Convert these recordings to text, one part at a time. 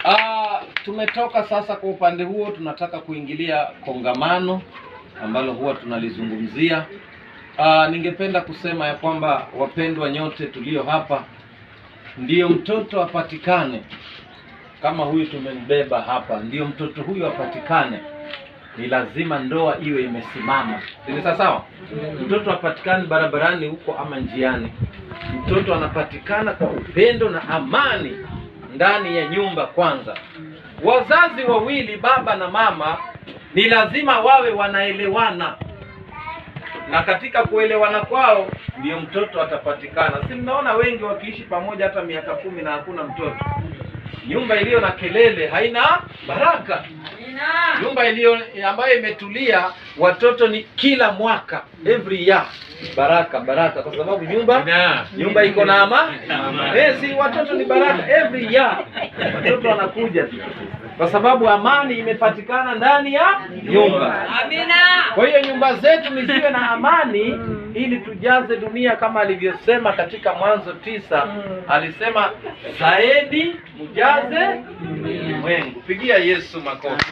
Ah, tumetoka sasa kwa upande huo, tunataka kuingilia kongamano ambalo huwa tunalizungumzia. Ah, ningependa kusema ya kwamba wapendwa nyote tulio hapa, ndiyo mtoto apatikane kama huyu tumembeba hapa, ndiyo mtoto huyu apatikane, ni lazima ndoa iwe imesimama. Ni sawa sawa? Mtoto apatikane barabarani huko ama njiani, mtoto anapatikana kwa upendo na amani ndani ya nyumba kwanza. Wazazi wawili, baba na mama, ni lazima wawe wanaelewana, na katika kuelewana kwao ndio mtoto atapatikana. Si mnaona wengi wakiishi pamoja hata miaka kumi na hakuna mtoto? Nyumba iliyo na kelele haina baraka. Nyumba iliyo ambayo imetulia, watoto ni kila mwaka, every year, baraka baraka, kwa sababu nyumba nyumba iko na ama eh, si watoto ni baraka every year, watoto wanakuja tu, kwa sababu amani imepatikana ndani ya nyumba. Kwa hiyo nyumba zetu ni ziwe na amani, ili tujaze dunia kama alivyosema katika Mwanzo tisa. Alisema zaidi mjaze ulimwengu. Pigia Yesu makofi.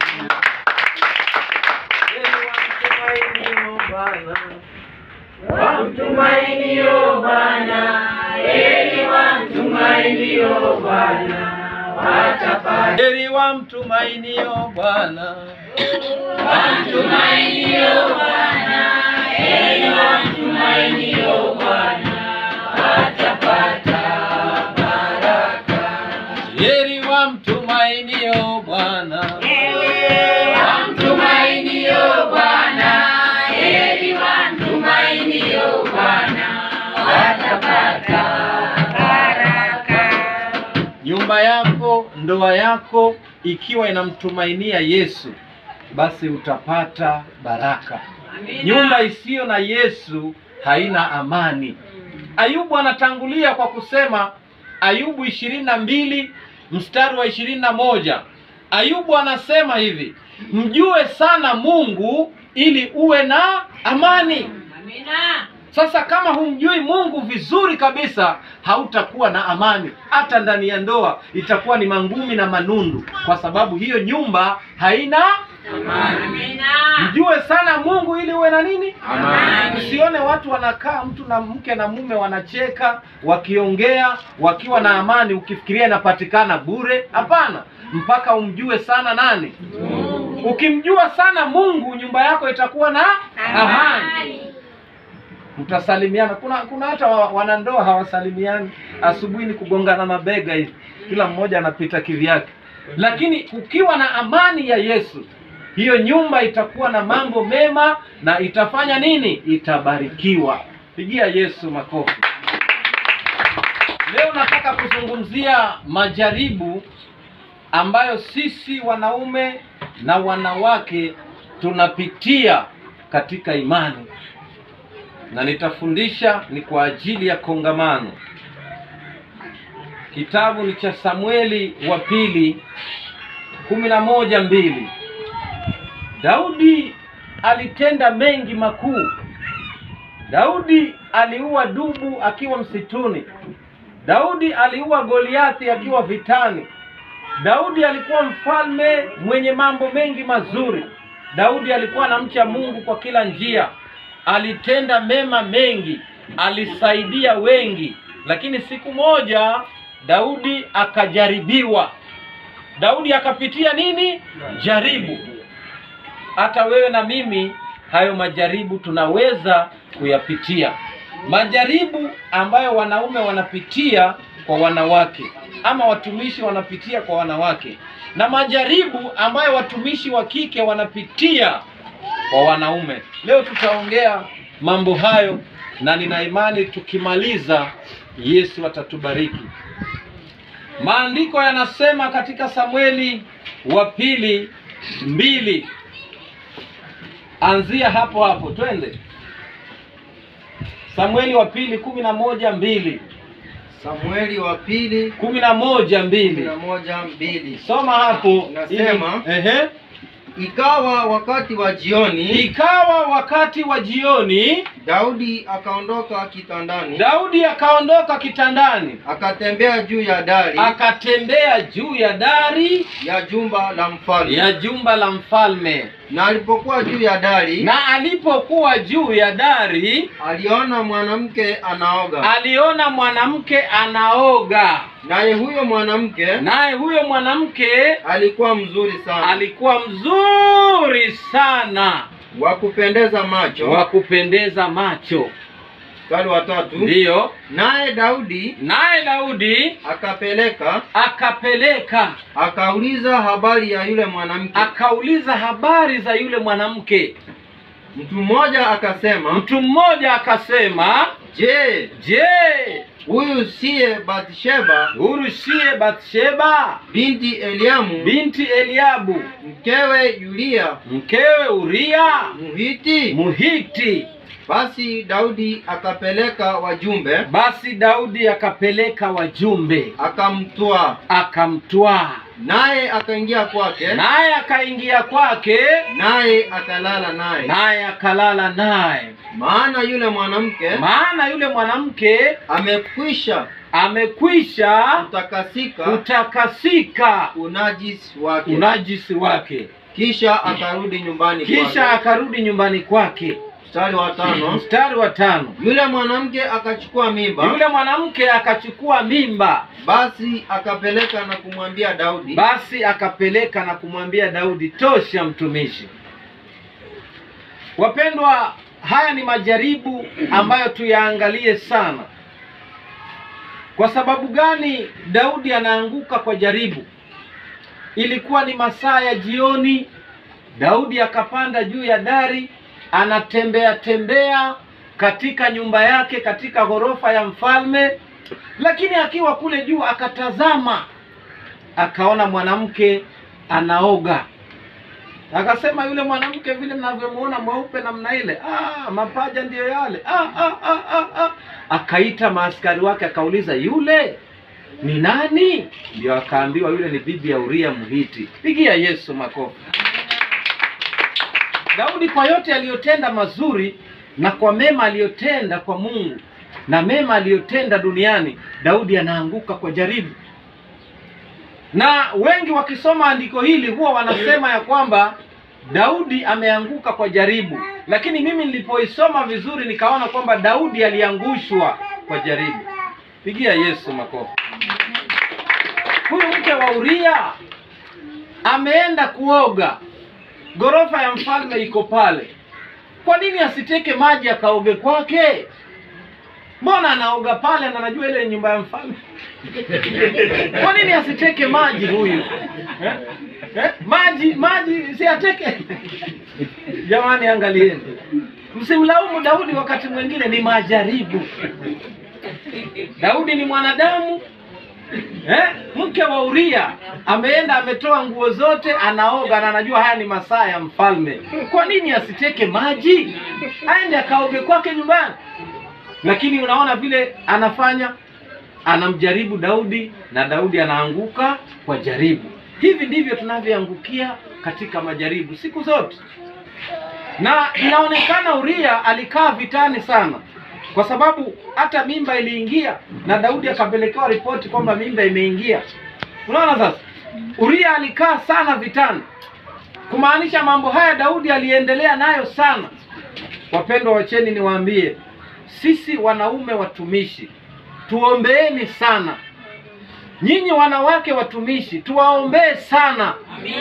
Wamtumainio Bwana, heri wamtumainio Bwana, watapata. Heri wamtumainio Bwana, Wamtumainio Bwana, heri wamtumainio Bwana, watapata baraka. heri wamtumainio Bwana. Wamtumainio Bwana, heri wamtumainio Bwana, watapata baraka. Nyumba yako, ndoa yako ikiwa inamtumainia Yesu, basi utapata baraka. Nyumba isiyo na Yesu haina amani. Ayubu anatangulia kwa kusema, Ayubu ishirini na mbili mstari wa ishirini na moja Ayubu anasema hivi, mjue sana Mungu ili uwe na amani. Sasa kama humjui Mungu vizuri kabisa, hautakuwa na amani. Hata ndani ya ndoa itakuwa ni mangumi na manundu, kwa sababu hiyo nyumba haina Mjue sana Mungu ili uwe na nini? Amani. Usione watu wanakaa mtu na mke na mume wanacheka, wakiongea, wakiwa na amani, ukifikiria inapatikana bure. Hapana, mpaka umjue sana nani? Ukimjua sana Mungu, nyumba yako itakuwa na amani. Mtasalimiana. Kuna kuna hata wa- wanandoa hawasalimiani, asubuhi ni kugongana mabega hivi, kila mmoja anapita kivyake. Lakini ukiwa na amani ya Yesu, hiyo nyumba itakuwa na mambo mema na itafanya nini? Itabarikiwa. Pigia Yesu makofi. Leo nataka kuzungumzia majaribu ambayo sisi wanaume na wanawake tunapitia katika imani na nitafundisha ni kwa ajili ya kongamano. Kitabu ni cha Samueli wa pili kumi na moja mbili. Daudi alitenda mengi makuu. Daudi aliua dubu akiwa msituni. Daudi aliua Goliathi akiwa vitani. Daudi alikuwa mfalme mwenye mambo mengi mazuri. Daudi alikuwa anamcha Mungu kwa kila njia, alitenda mema mengi, alisaidia wengi. Lakini siku moja Daudi akajaribiwa. Daudi akapitia nini? Jaribu. Hata wewe na mimi, hayo majaribu tunaweza kuyapitia. Majaribu ambayo wanaume wanapitia kwa wanawake ama watumishi wanapitia kwa wanawake, na majaribu ambayo watumishi wa kike wanapitia kwa wanaume. Leo tutaongea mambo hayo, na nina imani tukimaliza, Yesu atatubariki. Maandiko yanasema katika Samueli wa pili mbili, anzia hapo hapo, twende. Samueli wa pili kumi na moja mbili Samueli wa pili kumi na moja kumi mbili na moja mbili. soma hapo. Nasema, ili- ehe. Ikawa wakati wa jioni, Ikawa wakati wa jioni, Daudi akaondoka kitandani Daudi akaondoka kitandani, akatembea juu ya dari akatembea juu ya dari ya jumba la mfalme. ya jumba la mfalme, Na alipokuwa juu ya dari, na alipokuwa juu ya dari aliona mwanamke anaoga, aliona mwanamke anaoga, naye huyo mwanamke naye huyo mwanamke alikuwa mzuri sana, alikuwa mzuri sana wa kupendeza macho. wa kupendeza macho. Mstari wa tatu, Ndiyo, naye Daudi naye Daudi akapeleka akapeleka akauliza habari ya yule mwanamke. akauliza habari za yule mwanamke. Mtu mmoja akasema, Mtu mmoja akasema, je, je, huyu siye Bathsheba huyu siye Bathsheba binti Eliamu binti Eliabu mkewe Yulia mkewe Uria Mhiti? Muhiti? Basi Daudi akapeleka wajumbe Basi Daudi akapeleka wajumbe, akamtwaa, akamtwaa, naye akaingia kwake, naye akaingia kwake, naye akalala naye. naye akalala naye. Maana yule mwanamke Maana yule mwanamke amekwisha amekwisha kutakasika kutakasika unajisi wake. unajisi wake, Kisha akarudi nyumbani kisha kwake. akarudi nyumbani kwake. Mstari wa tano, Mstari wa tano, yule mwanamke akachukua mimba, yule mwanamke akachukua mimba, basi akapeleka na kumwambia Daudi. basi akapeleka na kumwambia Daudi, tosha mtumishi. Wapendwa, haya ni majaribu ambayo tuyaangalie sana. Kwa sababu gani Daudi anaanguka kwa jaribu? Ilikuwa ni masaa ya jioni, Daudi akapanda juu ya dari, anatembea tembea katika nyumba yake katika ghorofa ya mfalme, lakini akiwa kule juu akatazama, akaona mwanamke anaoga. Akasema yule mwanamke vile mnavyomuona mweupe namna ile, ah, mapaja ndiyo yale. Ah, ah, ah, ah, ah. Akaita maaskari wake akauliza, yule ni nani? Ndio akaambiwa yule ni bibi ya Uria Mhiti. Pigia Yesu makofi. Daudi kwa yote aliyotenda mazuri na kwa mema aliyotenda kwa Mungu na mema aliyotenda duniani, Daudi anaanguka kwa jaribu. Na wengi wakisoma andiko hili huwa wanasema ya kwamba Daudi ameanguka kwa jaribu, lakini mimi nilipoisoma vizuri nikaona kwamba Daudi aliangushwa kwa jaribu. Pigia Yesu makofi. Huyu mke wa Uria ameenda kuoga, ghorofa ya mfalme iko pale. Kwa nini asiteke maji akaoge kwake? Mbona anaoga pale na anajua ile nyumba ya mfalme? Kwa nini asiteke maji huyu eh? Eh? Maji maji si ateke? Jamani, angalieni, msimlaumu Daudi. Wakati mwingine ni majaribu. Daudi ni mwanadamu eh? Mke wa Uria ameenda ametoa nguo zote, anaoga na anajua haya ni masaa ya mfalme. Kwa nini asiteke maji aende akaoge kwake nyumbani? Lakini unaona vile anafanya, anamjaribu Daudi na Daudi anaanguka kwa jaribu. Hivi ndivyo tunavyoangukia katika majaribu siku zote, na inaonekana Uria alikaa vitani sana, kwa sababu hata mimba iliingia na Daudi akapelekewa ripoti kwamba mimba imeingia. Unaona sasa, Uria alikaa sana vitani, kumaanisha mambo haya Daudi aliendelea nayo sana. Wapendwa, wacheni niwaambie, sisi wanaume watumishi tuombeeni sana. Nyinyi wanawake watumishi tuwaombee sana,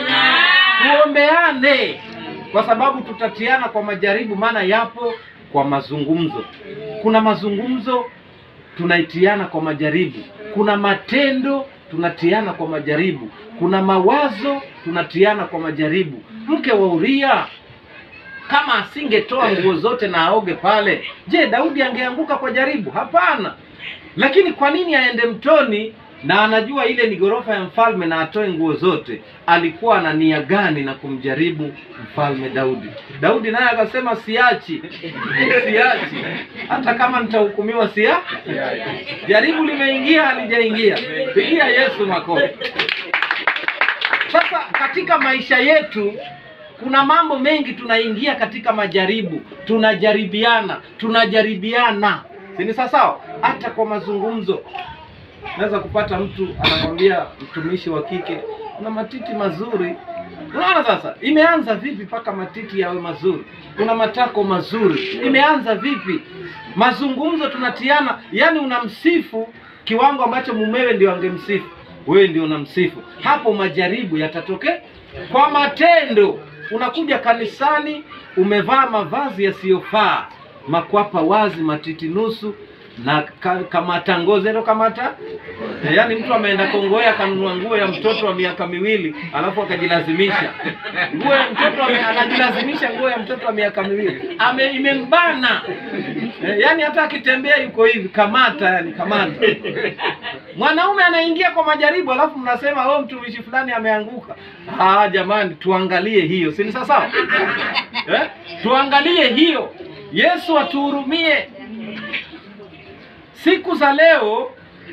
tuombeane, kwa sababu tutatiana kwa majaribu, maana yapo kwa mazungumzo. Kuna mazungumzo tunaitiana kwa majaribu, kuna matendo tunatiana kwa majaribu, kuna mawazo tunatiana kwa majaribu. Mke wa Uria kama asingetoa nguo zote na aoge pale, je, Daudi angeanguka kwa jaribu? Hapana. Lakini kwa nini aende mtoni na anajua ile ni ghorofa ya mfalme na atoe nguo zote? Alikuwa na nia gani na kumjaribu mfalme Daudi? Daudi naye akasema siachi, siachi, hata kama nitahukumiwa sia. Jaribu limeingia, halijaingia. Pigia Yesu makofi. Sasa katika maisha yetu kuna mambo mengi tunaingia katika majaribu, tunajaribiana, tunajaribiana, si ni sawa sawa? Hata kwa mazungumzo naweza kupata mtu anamwambia mtumishi wa kike una matiti mazuri. Unaona sasa, imeanza vipi mpaka matiti yawe mazuri? Una matako mazuri, imeanza vipi? Mazungumzo tunatiana, yani unamsifu kiwango ambacho mumewe ndio angemsifu wewe, ndio unamsifu. Hapo majaribu yatatokea kwa matendo. Unakuja kanisani umevaa mavazi yasiyofaa, makwapa wazi, matiti nusu na ka, kamata ngozi ndio kamata Eh, yaani mtu ameenda Kongoya akanunua nguo ya mtoto wa miaka miwili alafu akajilazimisha nguo ya mtoto ame, anajilazimisha nguo ya mtoto wa miaka miwili ame imembana eh, yaani hata akitembea yuko hivi kamata, yani kamata. Mwanaume anaingia kwa majaribu alafu mnasema oh, mtumishi fulani ameanguka. Ah, jamani, tuangalie hiyo, si ni sawa sawa? eh? Tuangalie hiyo. Yesu atuhurumie. Siku za leo,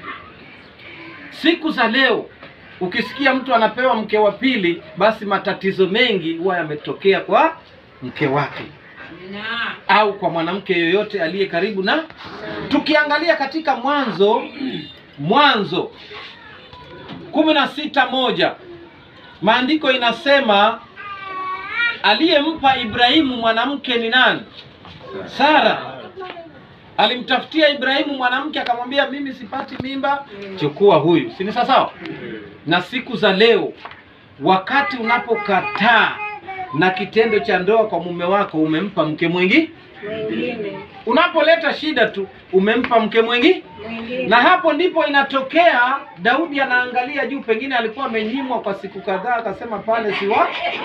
siku za leo, ukisikia mtu anapewa mke wa pili, basi matatizo mengi huwa yametokea kwa mke wake au kwa mwanamke yoyote aliye karibu na. Tukiangalia katika Mwanzo, Mwanzo kumi na sita moja maandiko inasema aliyempa Ibrahimu mwanamke ni nani? Sara alimtafutia Ibrahimu mwanamke akamwambia, mimi sipati mimba, chukua huyu. Si ni sawa sawa? Na siku za leo, wakati unapokataa na kitendo cha ndoa kwa mume wako, umempa mke mwingi. Unapoleta shida tu, umempa mke mwingi, na hapo ndipo inatokea. Daudi anaangalia juu, pengine alikuwa amenyimwa kwa siku kadhaa, akasema pale siwa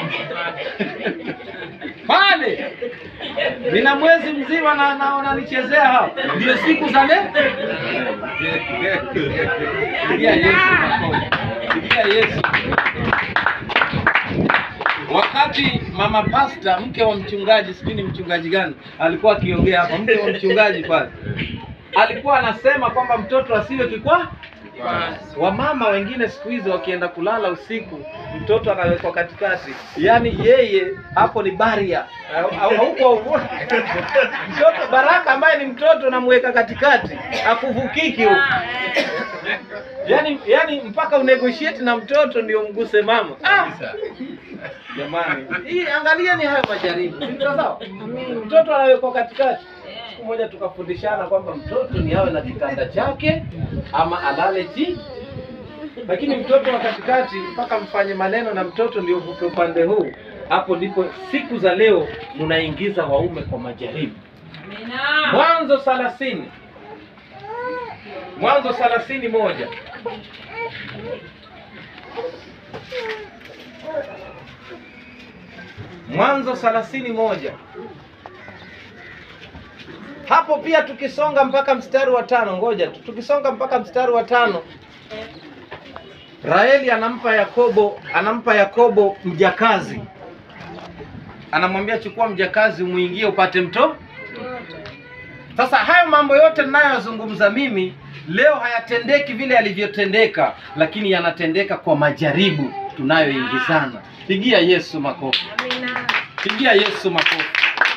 pale nina mwezi mzima na naona nichezea hapa, ndio siku za leo. Pigia Yesu makofi. Pigia Yesu. Wakati mama pasta mke wa mchungaji, sijui ni mchungaji gani, alikuwa akiongea hapa, mke wa mchungaji pale alikuwa anasema kwamba mtoto asiwe kikwa Wamama wengine siku hizi wakienda kulala usiku, mtoto anawekwa katikati, yaani yeye hapo ni baria huko. Mtoto Baraka ambaye ni mtoto namweka katikati, akuvukiki huko, yaani yaani mpaka unegotiate na mtoto ndio mguse mama. Ah! Jamani, hii angalieni hayo majaribu, si sawa sawa? Mtoto anawekwa katikati. Siku moja tukafundishana kwamba mtoto ni awe na kitanda chake ama alale chini, lakini mtoto wa katikati mpaka mfanye maneno na mtoto ndio uvuke upande huu. Hapo ndipo siku za leo mnaingiza waume kwa majaribu. Mwanzo thelathini Mwanzo thelathini moja Mwanzo thelathini moja hapo pia tukisonga mpaka mstari wa tano, ngoja tu, tukisonga mpaka mstari wa tano, Raheli anampa Yakobo, anampa Yakobo mjakazi, anamwambia chukua mjakazi umuingie upate mto. Sasa hayo mambo yote ninayozungumza mimi leo hayatendeki vile yalivyotendeka, lakini yanatendeka kwa majaribu tunayoingizana. Pigia Yesu makofi, pigia Yesu makofi.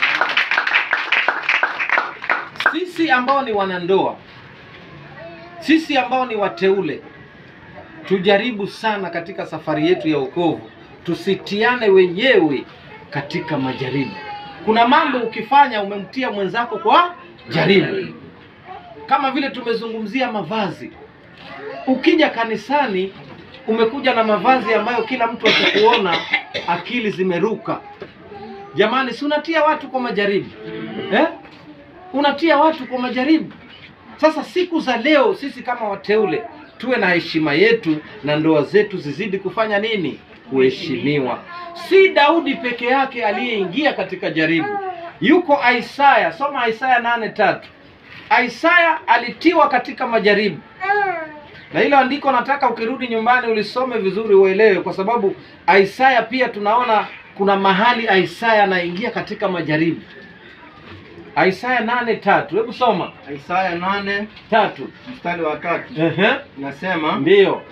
Sisi ambao ni wanandoa, sisi ambao ni wateule, tujaribu sana katika safari yetu ya wokovu, tusitiane wenyewe katika majaribu. Kuna mambo ukifanya umemtia mwenzako kwa jaribu, kama vile tumezungumzia mavazi. Ukija kanisani umekuja na mavazi ambayo kila mtu akikuona akili zimeruka. Jamani, si unatia watu kwa majaribu eh? unatia watu kwa majaribu. Sasa siku za leo sisi kama wateule tuwe na heshima yetu na ndoa zetu zizidi kufanya nini? Kuheshimiwa. Si Daudi peke yake aliyeingia katika jaribu, yuko Isaya. Soma Isaya nane tatu. Isaya alitiwa katika majaribu, na hilo andiko nataka ukirudi nyumbani ulisome vizuri uelewe, kwa sababu Isaya pia tunaona kuna mahali Isaya anaingia katika majaribu. Isaya nane tatu, hebu soma Isaya nane tatu. mstari wa tatu Ehe, inasema ndiyo.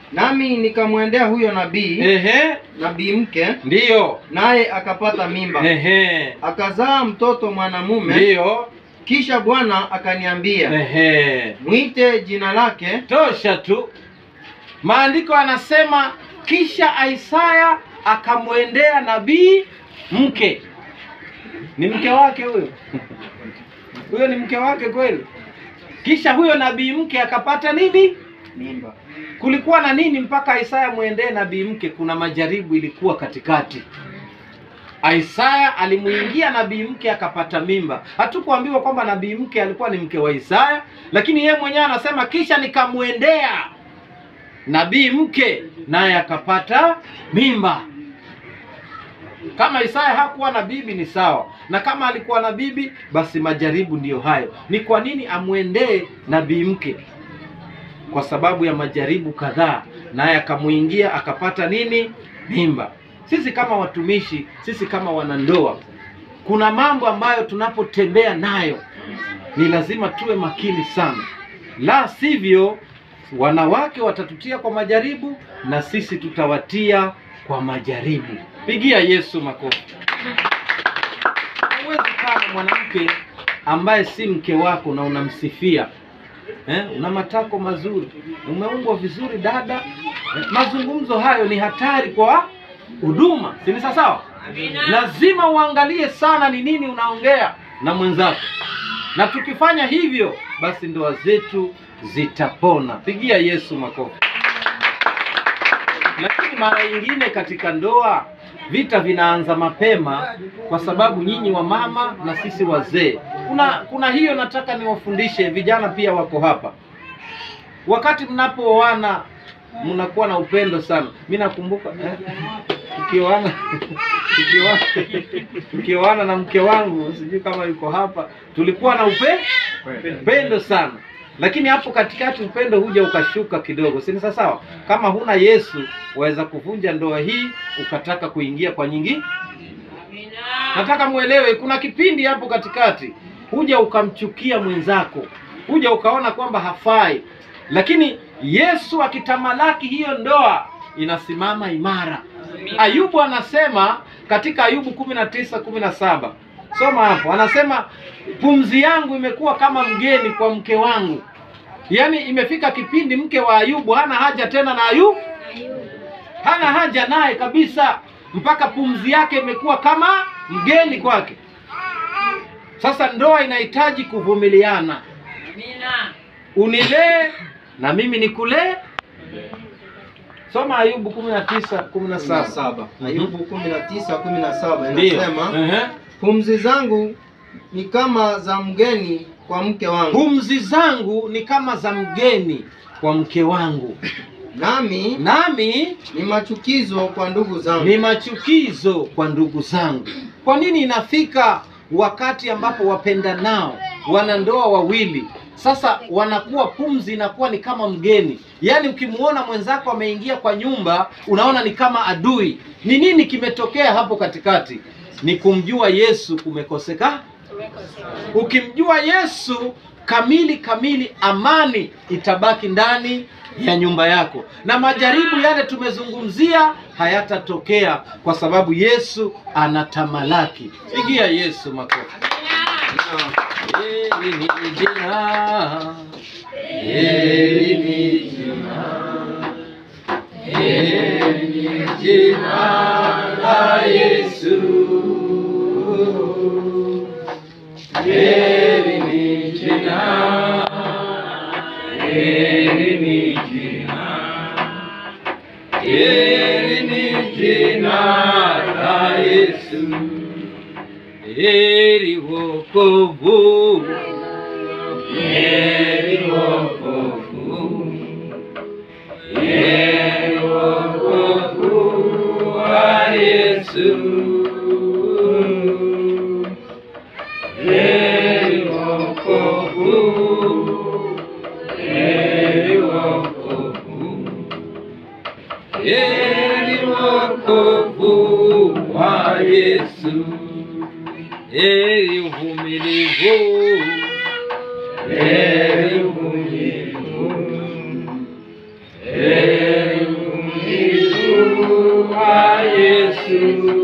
nami nikamwendea huyo nabii Ehe, nabii mke ndiyo. naye akapata mimba Ehe, akazaa mtoto mwanamume ndiyo. kisha bwana akaniambia Ehe, mwite jina lake tosha tu. Maandiko anasema kisha Isaya akamwendea nabii mke. Ni mke wake huyo? Huyo ni mke wake kweli? Kisha huyo nabii mke akapata nini? mimba Kulikuwa na nini mpaka Isaya mwendee nabii mke? Kuna majaribu ilikuwa katikati. Isaya alimuingia nabii mke akapata mimba. Hatukuambiwa kwamba nabii mke alikuwa ni mke wa Isaya, lakini yeye mwenyewe anasema kisha nikamwendea nabii mke naye akapata mimba. Kama Isaya hakuwa na bibi ni sawa, na kama alikuwa na bibi basi majaribu ndiyo hayo. Ni kwa nini amwendee nabii mke? Kwa sababu ya majaribu kadhaa, naye akamuingia akapata nini? Mimba. Sisi kama watumishi, sisi kama wanandoa, kuna mambo ambayo tunapotembea nayo ni lazima tuwe makini sana, la sivyo wanawake watatutia kwa majaribu na sisi tutawatia kwa majaribu. Pigia Yesu makofi. Huwezi kaa na mwanamke ambaye si mke wako na unamsifia eh, una matako mazuri, umeumbwa vizuri dada. Eh, mazungumzo hayo ni hatari kwa huduma, si ni sawa? Lazima uangalie sana ni nini unaongea na mwenzako, na tukifanya hivyo, basi ndoa zetu zitapona. Pigia Yesu makofi. Lakini mara nyingine katika ndoa vita vinaanza mapema, kwa sababu nyinyi wa mama na sisi wazee, kuna kuna hiyo nataka niwafundishe vijana, pia wako hapa. Wakati mnapooana mnakuwa na upendo sana. Mi nakumbuka eh, tukioana tukioana tukioana na mke wangu, sijui kama yuko hapa, tulikuwa na upe upendo sana lakini hapo katikati upendo huja ukashuka kidogo, si ni sawa? Kama huna Yesu waweza kuvunja ndoa hii ukataka kuingia kwa nyingi. Nataka muelewe, kuna kipindi hapo katikati huja ukamchukia mwenzako, huja ukaona kwamba hafai, lakini Yesu akitamalaki, hiyo ndoa inasimama imara. Ayubu anasema katika Ayubu kumi na tisa kumi na saba soma hapo, anasema pumzi yangu imekuwa kama mgeni kwa mke wangu. Yaani imefika kipindi mke wa Ayubu hana haja tena na Ayubu, hana haja naye kabisa, mpaka pumzi yake imekuwa kama mgeni kwake. Sasa ndoa inahitaji kuvumiliana, unilee na mimi nikulee. Soma Ayubu kumi na tisa kumi na saba. saba Ayubu kumi na tisa kumi na saba Ndiyo. inasema Ehe. pumzi zangu ni kama za mgeni kwa mke wangu Pumzi zangu ni kama za mgeni kwa mke wangu, nami nami ni machukizo kwa ndugu zangu ni machukizo kwa ndugu zangu. Kwa nini inafika wakati ambapo wapendanao wanandoa wawili sasa wanakuwa pumzi inakuwa ni kama mgeni, yaani ukimuona mwenzako ameingia kwa nyumba unaona ni kama adui. Ni nini kimetokea hapo katikati? Ni kumjua Yesu kumekoseka. Ukimjua Yesu kamili kamili, amani itabaki ndani ya nyumba yako, na majaribu yale tumezungumzia hayatatokea kwa sababu Yesu anatamalaki. Pigia Yesu makofi. Heri ni jina, heri ni jina, heri ni jina la Yesu. Heri ni jina, heri ni jina, heri ni jina la Yesu. Heri wokovu, heri wokovu, heri wokovu wa Yesu. Heri wokovu, heri wokovu, heri wokovu wa Yesu. Heri uvumilivu, heri uvumilivu, heri wa Yesu.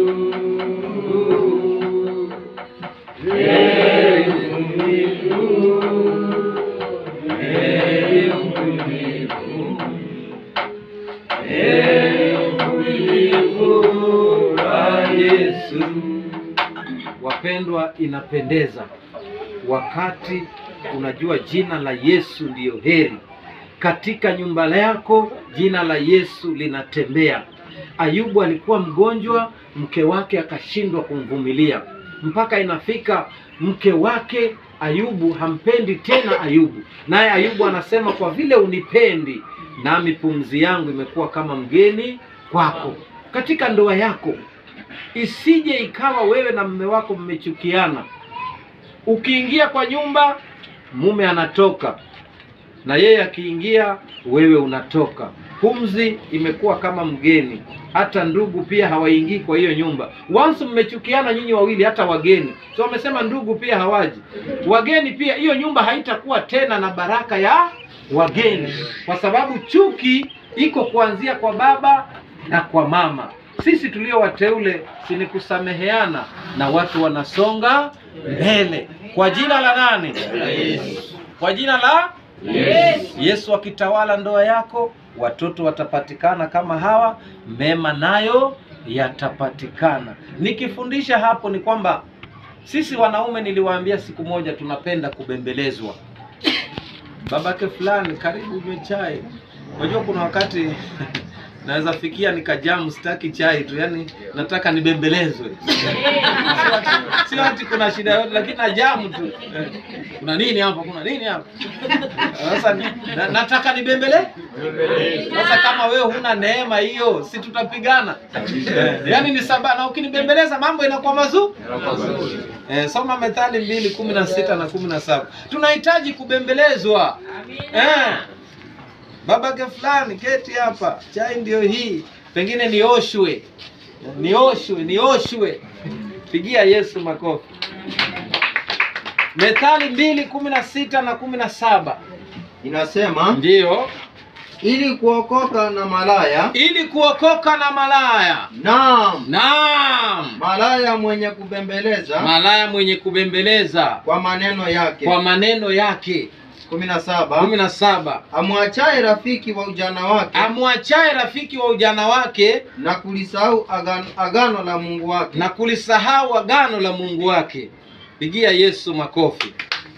Heri mvumilivu, heri mvumilivu, heri mvumilivu wa Yesu. Wapendwa, inapendeza wakati unajua jina la Yesu ndiyo heri. Katika nyumba yako jina la Yesu linatembea. Ayubu alikuwa mgonjwa, mke wake akashindwa kumvumilia, mpaka inafika mke wake Ayubu hampendi tena Ayubu, naye Ayubu anasema kwa vile unipendi, nami pumzi yangu imekuwa kama mgeni kwako. Katika ndoa yako isije ikawa wewe na mume wako mmechukiana. Ukiingia kwa nyumba, mume anatoka na yeye akiingia, wewe unatoka. Pumzi imekuwa kama mgeni. Hata ndugu pia hawaingii kwa hiyo nyumba. Once mmechukiana nyinyi wawili, hata wageni so wamesema ndugu pia hawaji, wageni pia, hiyo nyumba haitakuwa tena na baraka ya wageni, kwa sababu chuki iko kuanzia kwa baba na kwa mama. Sisi tulio wateule si ni kusameheana na watu wanasonga mbele kwa jina la nani? Kwa jina la Yesu. Yesu akitawala ndoa yako, watoto watapatikana kama hawa, mema nayo yatapatikana. Nikifundisha hapo ni kwamba sisi wanaume, niliwaambia siku moja, tunapenda kubembelezwa. Babake fulani, karibu unywe chai. Unajua kuna wakati naweza fikia nikajamu, sitaki chai tu, yani nataka nibembelezwe. Sio ati- Sio ati kuna shida yote, lakini najamu tu. Eh, Kuna nini hapa? Kuna nini hapa? Sasa ni- na, nataka nibembele. Sasa kama wewe huna neema hiyo, si tutapigana? Eh, Yaani ni saba na ukinibembeleza mambo inakuwa mazuri. Eh, soma Methali mbili kumi na sita na kumi na saba. Tunahitaji kubembelezwa. Eh, babake fulani keti hapa, chai ndio hii, pengine nioshwe, nioshwe, nioshwe. Pigia Yesu makofi. Methali mbili kumi na sita na kumi na saba Inasema ndiyo ili kuokoka na malaya, ili kuokoka na malaya. naam, Naam, malaya mwenye kubembeleza malaya mwenye kubembeleza kwa maneno yake. kwa maneno yake. kumi na kumi saba na saba amwachaye rafiki wa ujana wake amwachaye rafiki wa ujana wake na kulisahau agano, agano la Mungu wake. na kulisahau agano la Mungu wake. Pigia Yesu makofi.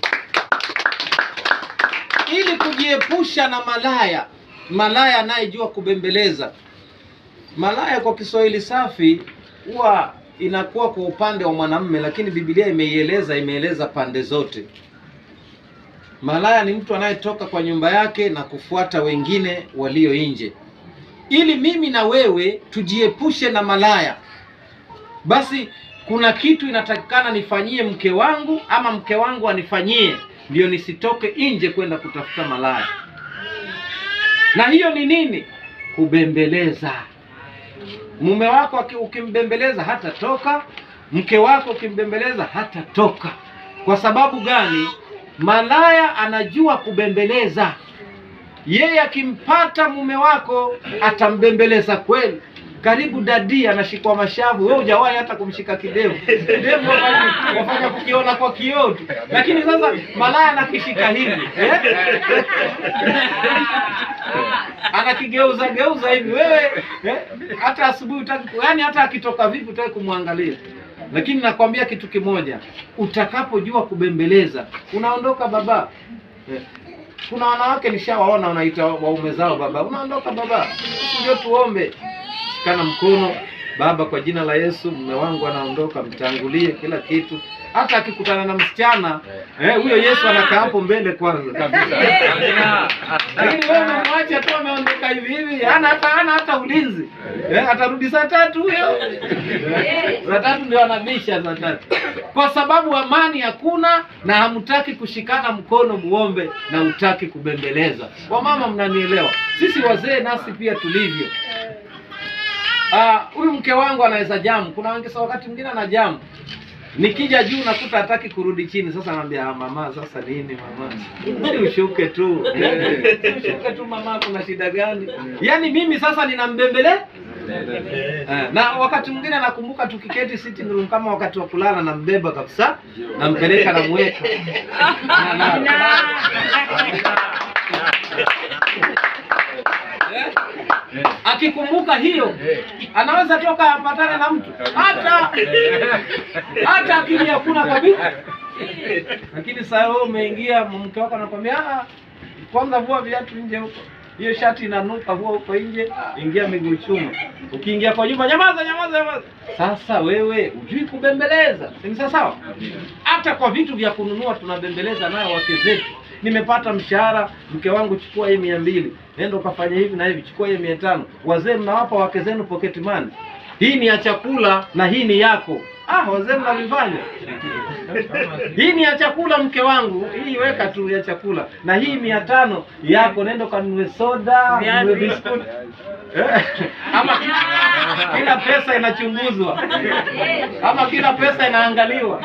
Ili kujiepusha na malaya, malaya anayejua kubembeleza. Malaya kwa Kiswahili safi huwa inakuwa kwa upande wa mwanamume, lakini Biblia imeieleza, imeeleza pande zote. Malaya ni mtu anayetoka kwa nyumba yake na kufuata wengine walio nje. Ili mimi na wewe tujiepushe na malaya, basi kuna kitu inatakikana nifanyie mke wangu ama mke wangu anifanyie, ndio nisitoke nje kwenda kutafuta malaya. Na hiyo ni nini? Kubembeleza. Mume wako aki- ukimbembeleza hatatoka, mke wako ukimbembeleza hatatoka. Kwa sababu gani? Malaya anajua kubembeleza. Yeye akimpata mume wako atambembeleza kweli. Karibu dadi anashikwa mashavu, wewe hujawahi hata kumshika kidevu. Kidevu wafanya- wafanya kukiona kwa kioo tu, lakini sasa malaya anakishika hivi eh? anakigeuza geuza hivi wewe eh? hata asubuhi utaki, yani hata akitoka vipi utaki kumwangalia. Lakini nakwambia kitu kimoja, utakapojua kubembeleza unaondoka baba eh. Kuna wanawake nishawaona wanaita waume zao baba, unaondoka baba, sisi ndio tuombe. Shikana mkono baba, kwa jina la Yesu, mume wangu anaondoka, mtangulie kila kitu. Hata akikutana na msichana eh, huyo Yesu anakaa hapo mbele kwanza kabisa. Lakini wewe unamwacha tu ameondoka hivi hivi, hana hata hana hata ulinzi eh, atarudi saa tatu huyo saa tatu ndio anabisha saa tatu, kwa sababu amani hakuna na hamtaki kushikana mkono muombe na hutaki kubembeleza. Wamama, mnanielewa? Sisi wazee nasi pia tulivyo. Ah, huyu mke wangu anaweza jamu. Kuna wengine sa wakati mwingine ana jamu, nikija juu nakuta hataki kurudi chini. Sasa naambia ah, mama, sasa nini mama, si ushuke tu Eh, ushuke tu mama, kuna shida gani? Yaani mimi sasa ninambembele Eh, na wakati mwingine nakumbuka tukiketi sitting room kama wakati wa kulala nambeba kabisa nampeleka namweka Na- na- Eh? akikumbuka hiyo anaweza toka apatane na mtu hata hata akili hakuna kabisa lakini saa wewe umeingia mke wako anakwambia "Ah, kwanza vua viatu nje huko hiyo shati inanuka vua huko nje ingia miguu chuma ukiingia kwa nyumba nyamaza nyamaza nyamaza sasa wewe hujui kubembeleza si ni sawa sawa hata kwa vitu vya kununua tunabembeleza nayo wake zetu nimepata mshahara mke wangu chukua hii mia mbili nenda ukafanya hivi na hivi chukua hii mia tano wazee mnawapa wake zenu pocket money hii ni ya chakula na hii ni yako ah wazee mnavifanya hii ni ya chakula mke wangu hii weka tu ya chakula na hii mia tano yako nenda ukanunue soda ununue biskuti Eh, ama kila pesa inachunguzwa ama kila pesa inaangaliwa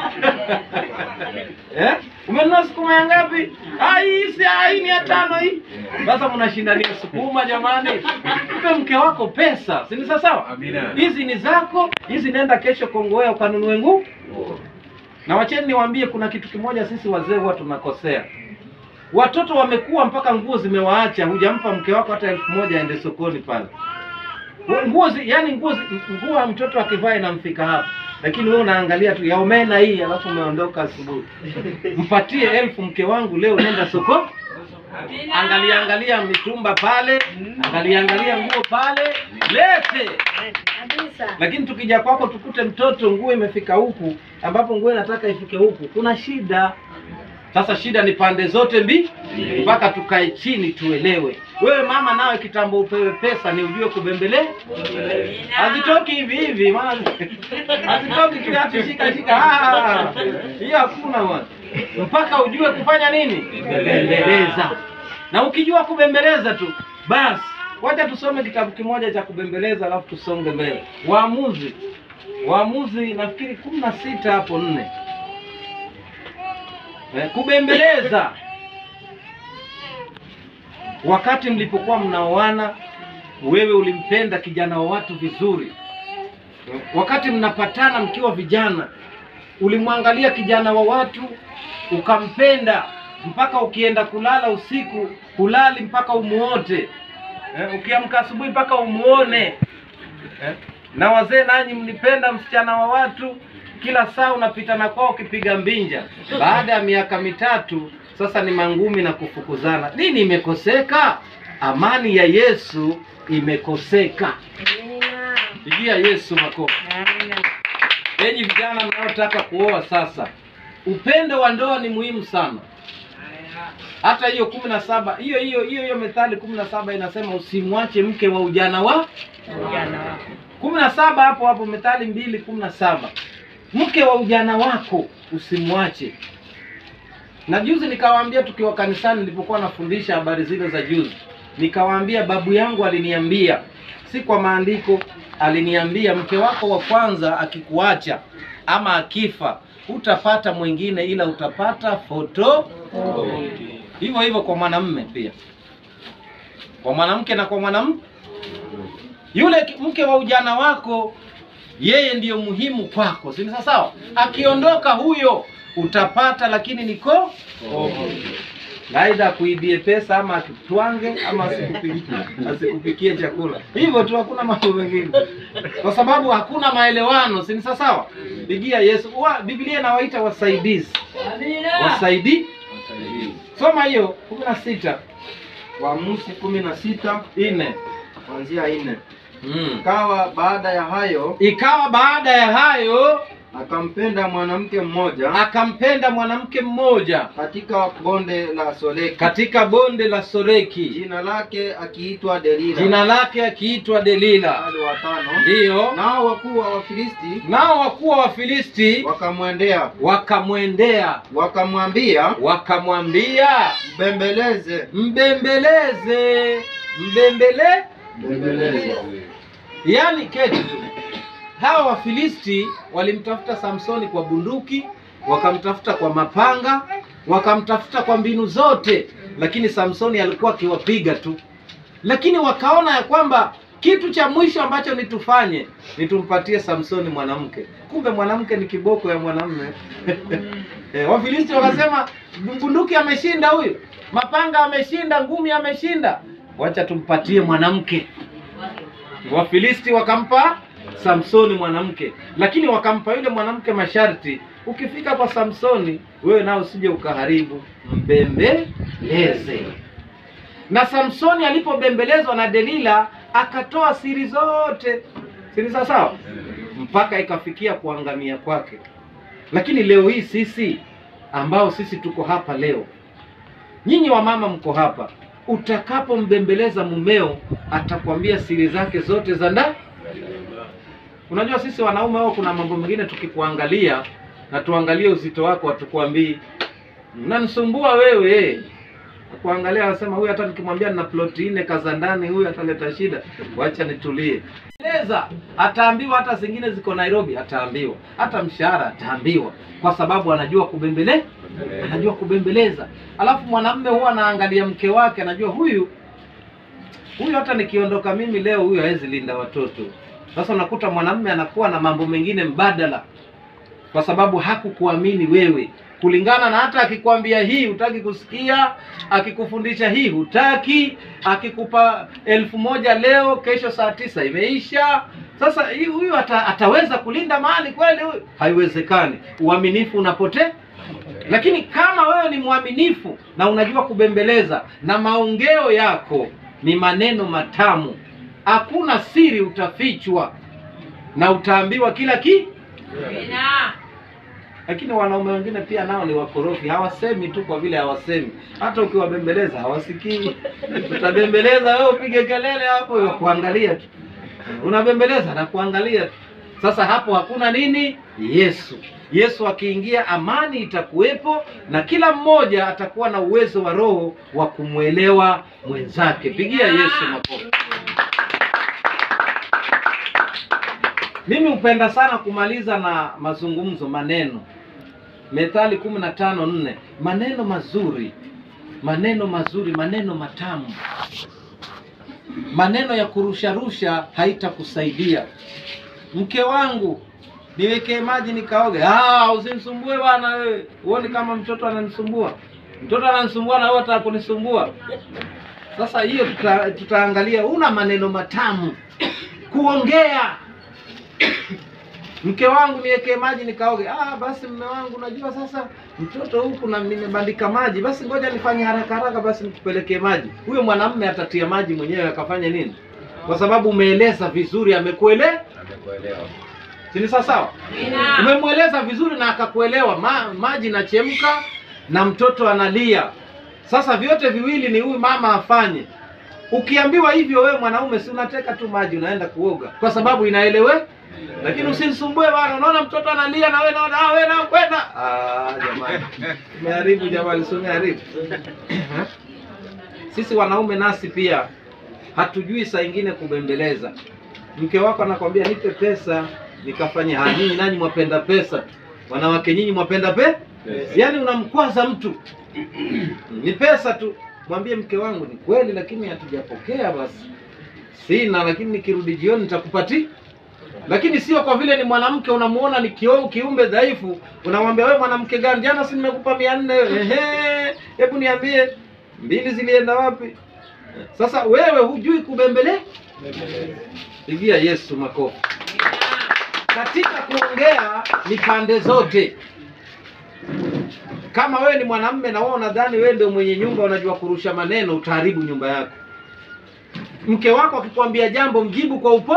eh? umenunua sukuma ya ngapi Ah, hii si ah, hii ni ya tano hii sasa mnashindania sukuma jamani mpe mke wako pesa si ni sawa sawa Amina. hizi ni zako hizi nenda kesho kongowea ukanunue nguo na wacheni niwaambie kuna kitu kimoja sisi wazee huwa tunakosea watoto wamekuwa mpaka nguo zimewaacha hujampa mke wako hata elfu moja aende sokoni pale nguo zi, yani nguo zi- nguo ya mtoto akivaa inamfika hapa lakini wewe unaangalia tu ya omena hii alafu umeondoka asubuhi mpatie elfu mke wangu leo nenda soko angalia angalia mitumba pale angalia angalia nguo pale lete lakini tukija kwako tukute mtoto nguo imefika huku ambapo nguo inataka ifike huku kuna shida sasa shida ni pande zote mbi mpaka tukae chini tuelewe wewe mama nawe kitambo upewe pesa ni ujue kubembele hazitoki hivi hivi maana hazitoki tu ati shika shika Ah, hiyo hakuna bwana mpaka ujue kufanya nini kubembeleza na ukijua kubembeleza tu basi wacha tusome kitabu kimoja cha kubembeleza alafu tusonge mbele waamuzi waamuzi nafikiri kumi na sita hapo nne Eh, kubembeleza wakati mlipokuwa mnaoana wewe ulimpenda kijana wa watu vizuri Eh, wakati mnapatana mkiwa vijana ulimwangalia kijana wa watu ukampenda mpaka ukienda kulala usiku hulali mpaka umuote eh, ukiamka asubuhi mpaka umuone eh, na wazee nanyi mlipenda msichana wa watu kila saa unapita na kwao ukipiga mbinja baada ya miaka mitatu sasa ni mangumi na kufukuzana nini imekoseka amani ya yesu imekoseka pigia yesu makofi enyi vijana mnaotaka kuoa sasa upendo wa ndoa ni muhimu sana hata hiyo kumi na saba hiyo hiyo hiyo hiyo methali kumi na saba inasema usimwache mke wa ujana wa kumi na saba hapo hapo methali mbili kumi na saba mke wa ujana wako usimwache na juzi nikawaambia tukiwa kanisani nilipokuwa nafundisha habari zile za juzi nikawaambia babu yangu aliniambia si kwa maandiko aliniambia mke wako wa kwanza akikuacha ama akifa hutapata mwingine ila utapata foto hivyo hivyo kwa mwanamme pia kwa mwanamke na kwa mwanamke yule ki- mke wa ujana wako yeye ndiyo muhimu kwako si ni sawa sawa akiondoka huyo utapata lakini niko aidha akuibie pesa ama akutwange ama asikupikie asikupikie chakula hivyo tu hakuna mambo mengine kwa sababu hakuna maelewano si ni sawa sawa pigia yesu wa, biblia inawaita wasaidizi wasaidi soma hiyo kumi na sita Waamuzi kumi na sita nne kuanzia nne. mm. Ikawa baada ya hayo ikawa baada ya hayo akampenda mwanamke mmoja akampenda mwanamke mmoja katika bonde la Soleki, katika bonde la Soreki, jina lake akiitwa Delila. jina lake akiitwa Delila. Mstari wa tano. Ndiyo, Nao wakuu wa Wafilisti nao wakuu wa Wafilisti wakamwendea wakamwendea wakamwambia, wakamwambia, mbembeleze mbembeleze, mbembele. mbembeleze. Yaani keti tu, hawa Wafilisti walimtafuta Samsoni kwa bunduki, wakamtafuta kwa mapanga, wakamtafuta kwa mbinu zote, lakini Samsoni alikuwa akiwapiga tu. Lakini wakaona ya kwamba kitu cha mwisho ambacho nitufanye ni tumpatie Samsoni mwanamke. Kumbe mwanamke ni kiboko ya mwanamume. Eh, Wafilisti wakasema bunduki ameshinda huyu, mapanga ameshinda, ngumi ameshinda, wacha tumpatie mwanamke. Wafilisti wakampa Samsoni mwanamke, lakini wakampa yule mwanamke masharti, ukifika kwa Samsoni wewe nao usije ukaharibu, mbembeleze. Na Samsoni alipobembelezwa na Delila akatoa siri zote, siri za sawa, mpaka ikafikia kuangamia kwake. Lakini leo hii sisi ambao sisi tuko hapa leo, nyinyi wamama mko hapa, utakapombembeleza mumeo atakwambia siri zake zote za ndani. Unajua sisi wanaume wao, kuna mambo mengine tukikuangalia na tuangalie uzito wako, hatukuambii mnanisumbua wewe. Kuangalia anasema huyu, hata nikimwambia nina ploti nne kaza ndani, huyu ataleta shida, wacha nitulie. Eleza, ataambiwa hata zingine ziko Nairobi, ataambiwa hata mshahara ataambiwa, kwa sababu anajua kubembele, anajua kubembeleza. Alafu mwanamume huwa anaangalia mke wake, anajua huyu huyu, hata nikiondoka mimi leo, huyu hawezi linda watoto. Sasa unakuta mwanamume anakuwa na mambo mengine mbadala, kwa sababu hakukuamini wewe kulingana na hata akikwambia hii hutaki kusikia, akikufundisha hii hutaki, akikupa elfu moja leo, kesho saa tisa imeisha. Sasa hii huyu ata, ataweza kulinda mali kweli? Huyu haiwezekani. Uaminifu unapotea. Lakini kama wewe ni mwaminifu na unajua kubembeleza na maongeo yako ni maneno matamu, hakuna siri utafichwa na utaambiwa kila ki lakini wanaume wengine pia nao ni wakorofi, hawasemi tu kwa vile hawasemi. Hata ukiwabembeleza hawasikii. Utabembeleza wewe, upige kelele hapo, wakuangalia tu, unabembeleza na kuangalia tu. Sasa hapo hakuna nini? Yesu. Yesu akiingia, amani itakuwepo na kila mmoja atakuwa na uwezo wa roho wa kumwelewa mwenzake. Pigia Yesu makofi. Mimi hupenda sana kumaliza na mazungumzo, maneno. Methali kumi na tano nne, maneno mazuri, maneno mazuri, maneno matamu. Maneno ya kurusharusha haitakusaidia. Mke wangu, niwekee maji nikaoge. Ah, usinisumbue bwana wewe. Huoni kama mtoto ananisumbua? Mtoto ananisumbua na wewe unataka kunisumbua. Sasa hiyo tuta, tutaangalia una maneno matamu kuongea mke wangu niwekee maji nikaoge. Ah, basi mme wangu, unajua sasa mtoto huku na nimebandika maji, basi ngoja nifanye haraka haraka, basi nikupelekee maji. Huyo mwanamume atatia maji mwenyewe akafanya nini? Kwa sababu umeeleza vizuri, amekuele si ni sawa sawa? Umemweleza vizuri na akakuelewa. Ma, maji nachemka na mtoto analia. Sasa vyote viwili ni huyu mama afanye. Ukiambiwa hivyo, wewe mwanaume, si unateka tu maji unaenda kuoga, kwa sababu inaelewe lakini usinisumbue bwana, unaona mtoto analia na wewe naona ah, wewe na kwenda. Ah, jamani. Umeharibu jamani, si umeharibu. Sisi wanaume nasi pia hatujui saa ingine kubembeleza. Mke wako anakwambia nipe pesa nikafanye haya. Nyinyi nanyi mwapenda pesa tu. Wanawake nyinyi mwapenda pe? Yaani unamkwaza mtu. Ni pesa tu. Mwambie mke wangu ni kweli lakini hatujapokea basi. Sina lakini nikirudi jioni nitakupatia lakini sio kwa vile ni mwanamke unamuona ni kio kiumbe dhaifu, unamwambia wewe mwanamke gani? Jana si nimekupa mia nne. Ehe, hebu niambie mbili zilienda wapi? Sasa wewe hujui kubembele. Pigia Yesu makofi. Katika kuongea ni pande zote. Kama wewe ni mwanamume na wewe unadhani wewe ndio mwenye nyumba, unajua kurusha maneno, utaharibu nyumba yako. Mke wako akikwambia jambo, mjibu kwa upo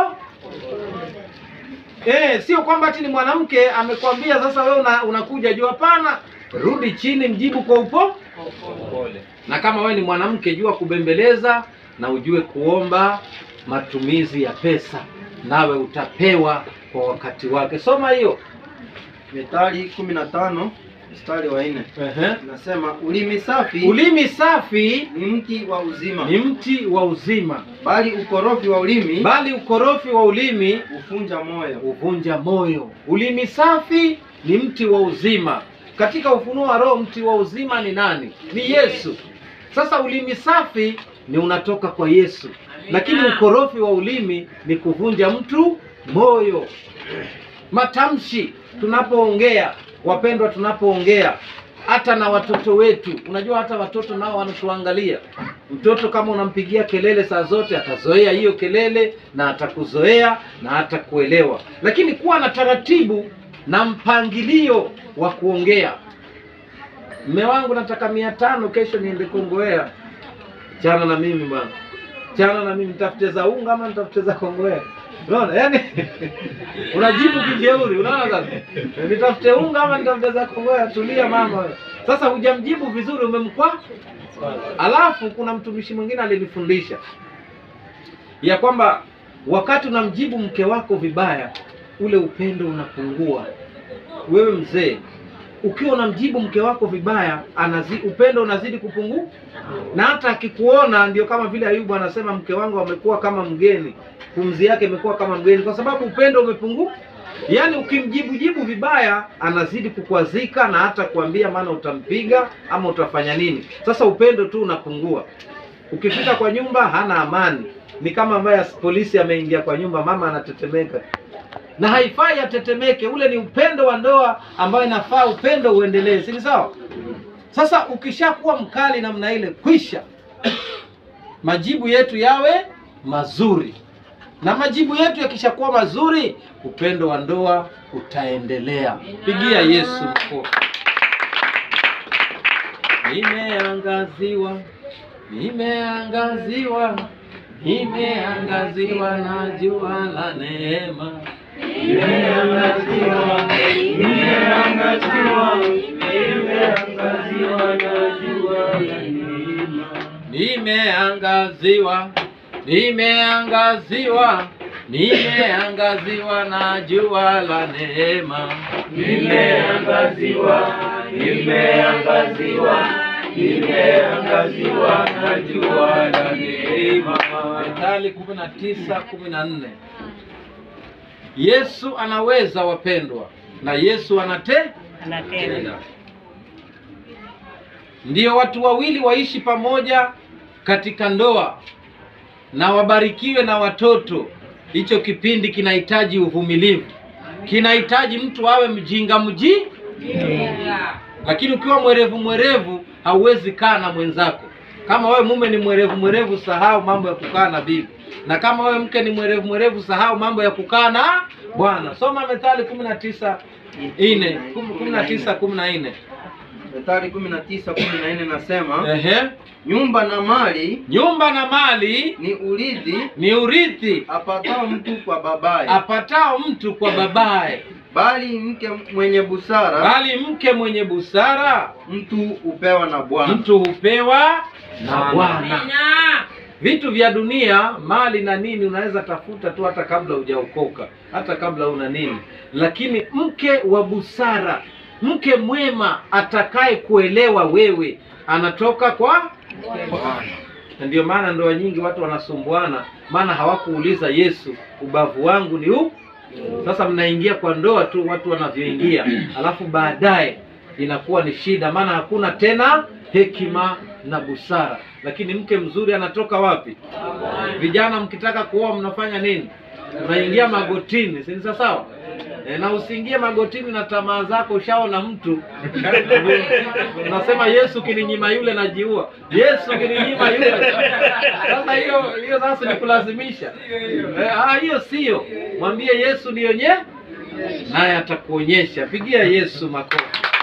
Eh, sio kwamba ati ni mwanamke amekwambia sasa wewe una, unakuja juu. Hapana, rudi chini, mjibu kwa upo na kama wewe ni mwanamke, jua kubembeleza na ujue kuomba matumizi ya pesa, nawe utapewa kwa wakati wake. Soma hiyo Methali kumi na tano mstari wa nne Ehe. nasema ulimi safi Ulimi safi ni mti wa uzima, ni mti wa uzima, bali ukorofi wa ulimi bali ukorofi wa ulimi hufunja moyo. huvunja moyo. Ulimi safi ni mti wa uzima. Katika ufunuo wa Roho, mti wa uzima ni nani? Ni Yesu. Sasa ulimi safi ni unatoka kwa Yesu. lakini ukorofi wa ulimi ni kuvunja mtu moyo. Matamshi tunapoongea, wapendwa, tunapoongea hata na watoto wetu, unajua hata watoto nao wanatuangalia. Mtoto kama unampigia kelele saa zote, atazoea hiyo kelele na atakuzoea na atakuelewa, lakini kuwa na taratibu na mpangilio wa kuongea. Mme wangu nataka mia tano kesho niende Kongowea. Chana na mimi bwana, chana na mimi, nitafute za unga ama nitafute za Kongowea? Unaona, yani unajibu kijeuri. Unaona sasa, nitafute unga ama nitafute za Kongowea? Tulia mama wewe. Sasa hujamjibu vizuri, umemkwa. Alafu kuna mtumishi mwingine alinifundisha ya kwamba wakati unamjibu mke wako vibaya, ule upendo unapungua. Wewe mzee, ukiwa unamjibu mke wako vibaya, anazi, upendo unazidi kupungua, na hata akikuona, ndio kama vile Ayubu anasema, mke wangu amekuwa kama mgeni, pumzi yake imekuwa kama mgeni, kwa sababu upendo umepungua. Yaani ukimjibu jibu vibaya, anazidi kukwazika na hata kuambia maana utampiga ama utafanya nini. Sasa upendo tu unapungua. Ukifika kwa nyumba hana amani, ni kama ambaye polisi ameingia kwa nyumba, mama anatetemeka na haifai atetemeke. Ule ni upendo wa ndoa ambayo inafaa upendo uendelee, si ni sawa? Sasa ukishakuwa mkali namna ile, kwisha, majibu yetu yawe mazuri, na majibu yetu yakishakuwa mazuri, upendo wa ndoa utaendelea. Pigia Yesu makofi. Nimeangaziwa, nimeangaziwa, nimeangaziwa na jua la neema. Nimeangaziwa, nimeangaziwa, nimeangaziwa na jua la neema. Nimeangaziwa, nimeangaziwa, nimeangaziwa na jua la neema. Nimeangaziwa, nimeangaziwa, nimeangaziwa na jua la neema. Methali kumi na tisa kumi na nne. Yesu anaweza wapendwa, na Yesu anate Anatenda. Ndiyo watu wawili waishi pamoja katika ndoa na wabarikiwe na watoto. Hicho kipindi kinahitaji uvumilivu, kinahitaji mtu awe mjinga mji, lakini ukiwa mwerevu mwerevu hauwezi kaa na mwenzako. Kama wewe mume ni mwerevu mwerevu, sahau mambo ya kukaa na bibi, na kama wewe mke ni mwerevu mwerevu, sahau mambo ya kukaa na bwana. Soma Methali kumi na tisa nne kumi na tisa kumi na nne. Methali kumi na tisa kumi na nne nasema Ehe, nyumba na mali nyumba na mali ni urithi ni urithi apatao mtu kwa babaye, apatao mtu kwa babaye, bali mke mwenye busara bali mke mwenye busara mtu hupewa na Bwana. mtu hupewa na Bwana. Vitu vya dunia, mali na nini, unaweza tafuta tu hata kabla hujaokoka, hata kabla una nini, lakini mke wa busara, mke mwema atakaye kuelewa wewe, anatoka kwa Bwana. Na ndio maana ndoa nyingi watu wanasumbuana, maana hawakuuliza Yesu, ubavu wangu ni upi? Sasa mnaingia kwa ndoa tu watu wanavyoingia, alafu baadaye inakuwa ni shida, maana hakuna tena hekima na busara. Lakini mke mzuri anatoka wapi? Vijana mkitaka kuoa mnafanya nini? Unaingia magotini, si ni sawa sawa? E, na usiingie magotini na tamaa zako. Ushaona mtu unasema Yesu kininyima yule najiua, Yesu kininyima yule. Sasa hiyo hiyo sasa ni kulazimisha. E, ah, hiyo sio. Mwambie Yesu nionye, naye atakuonyesha. Pigia Yesu makofi.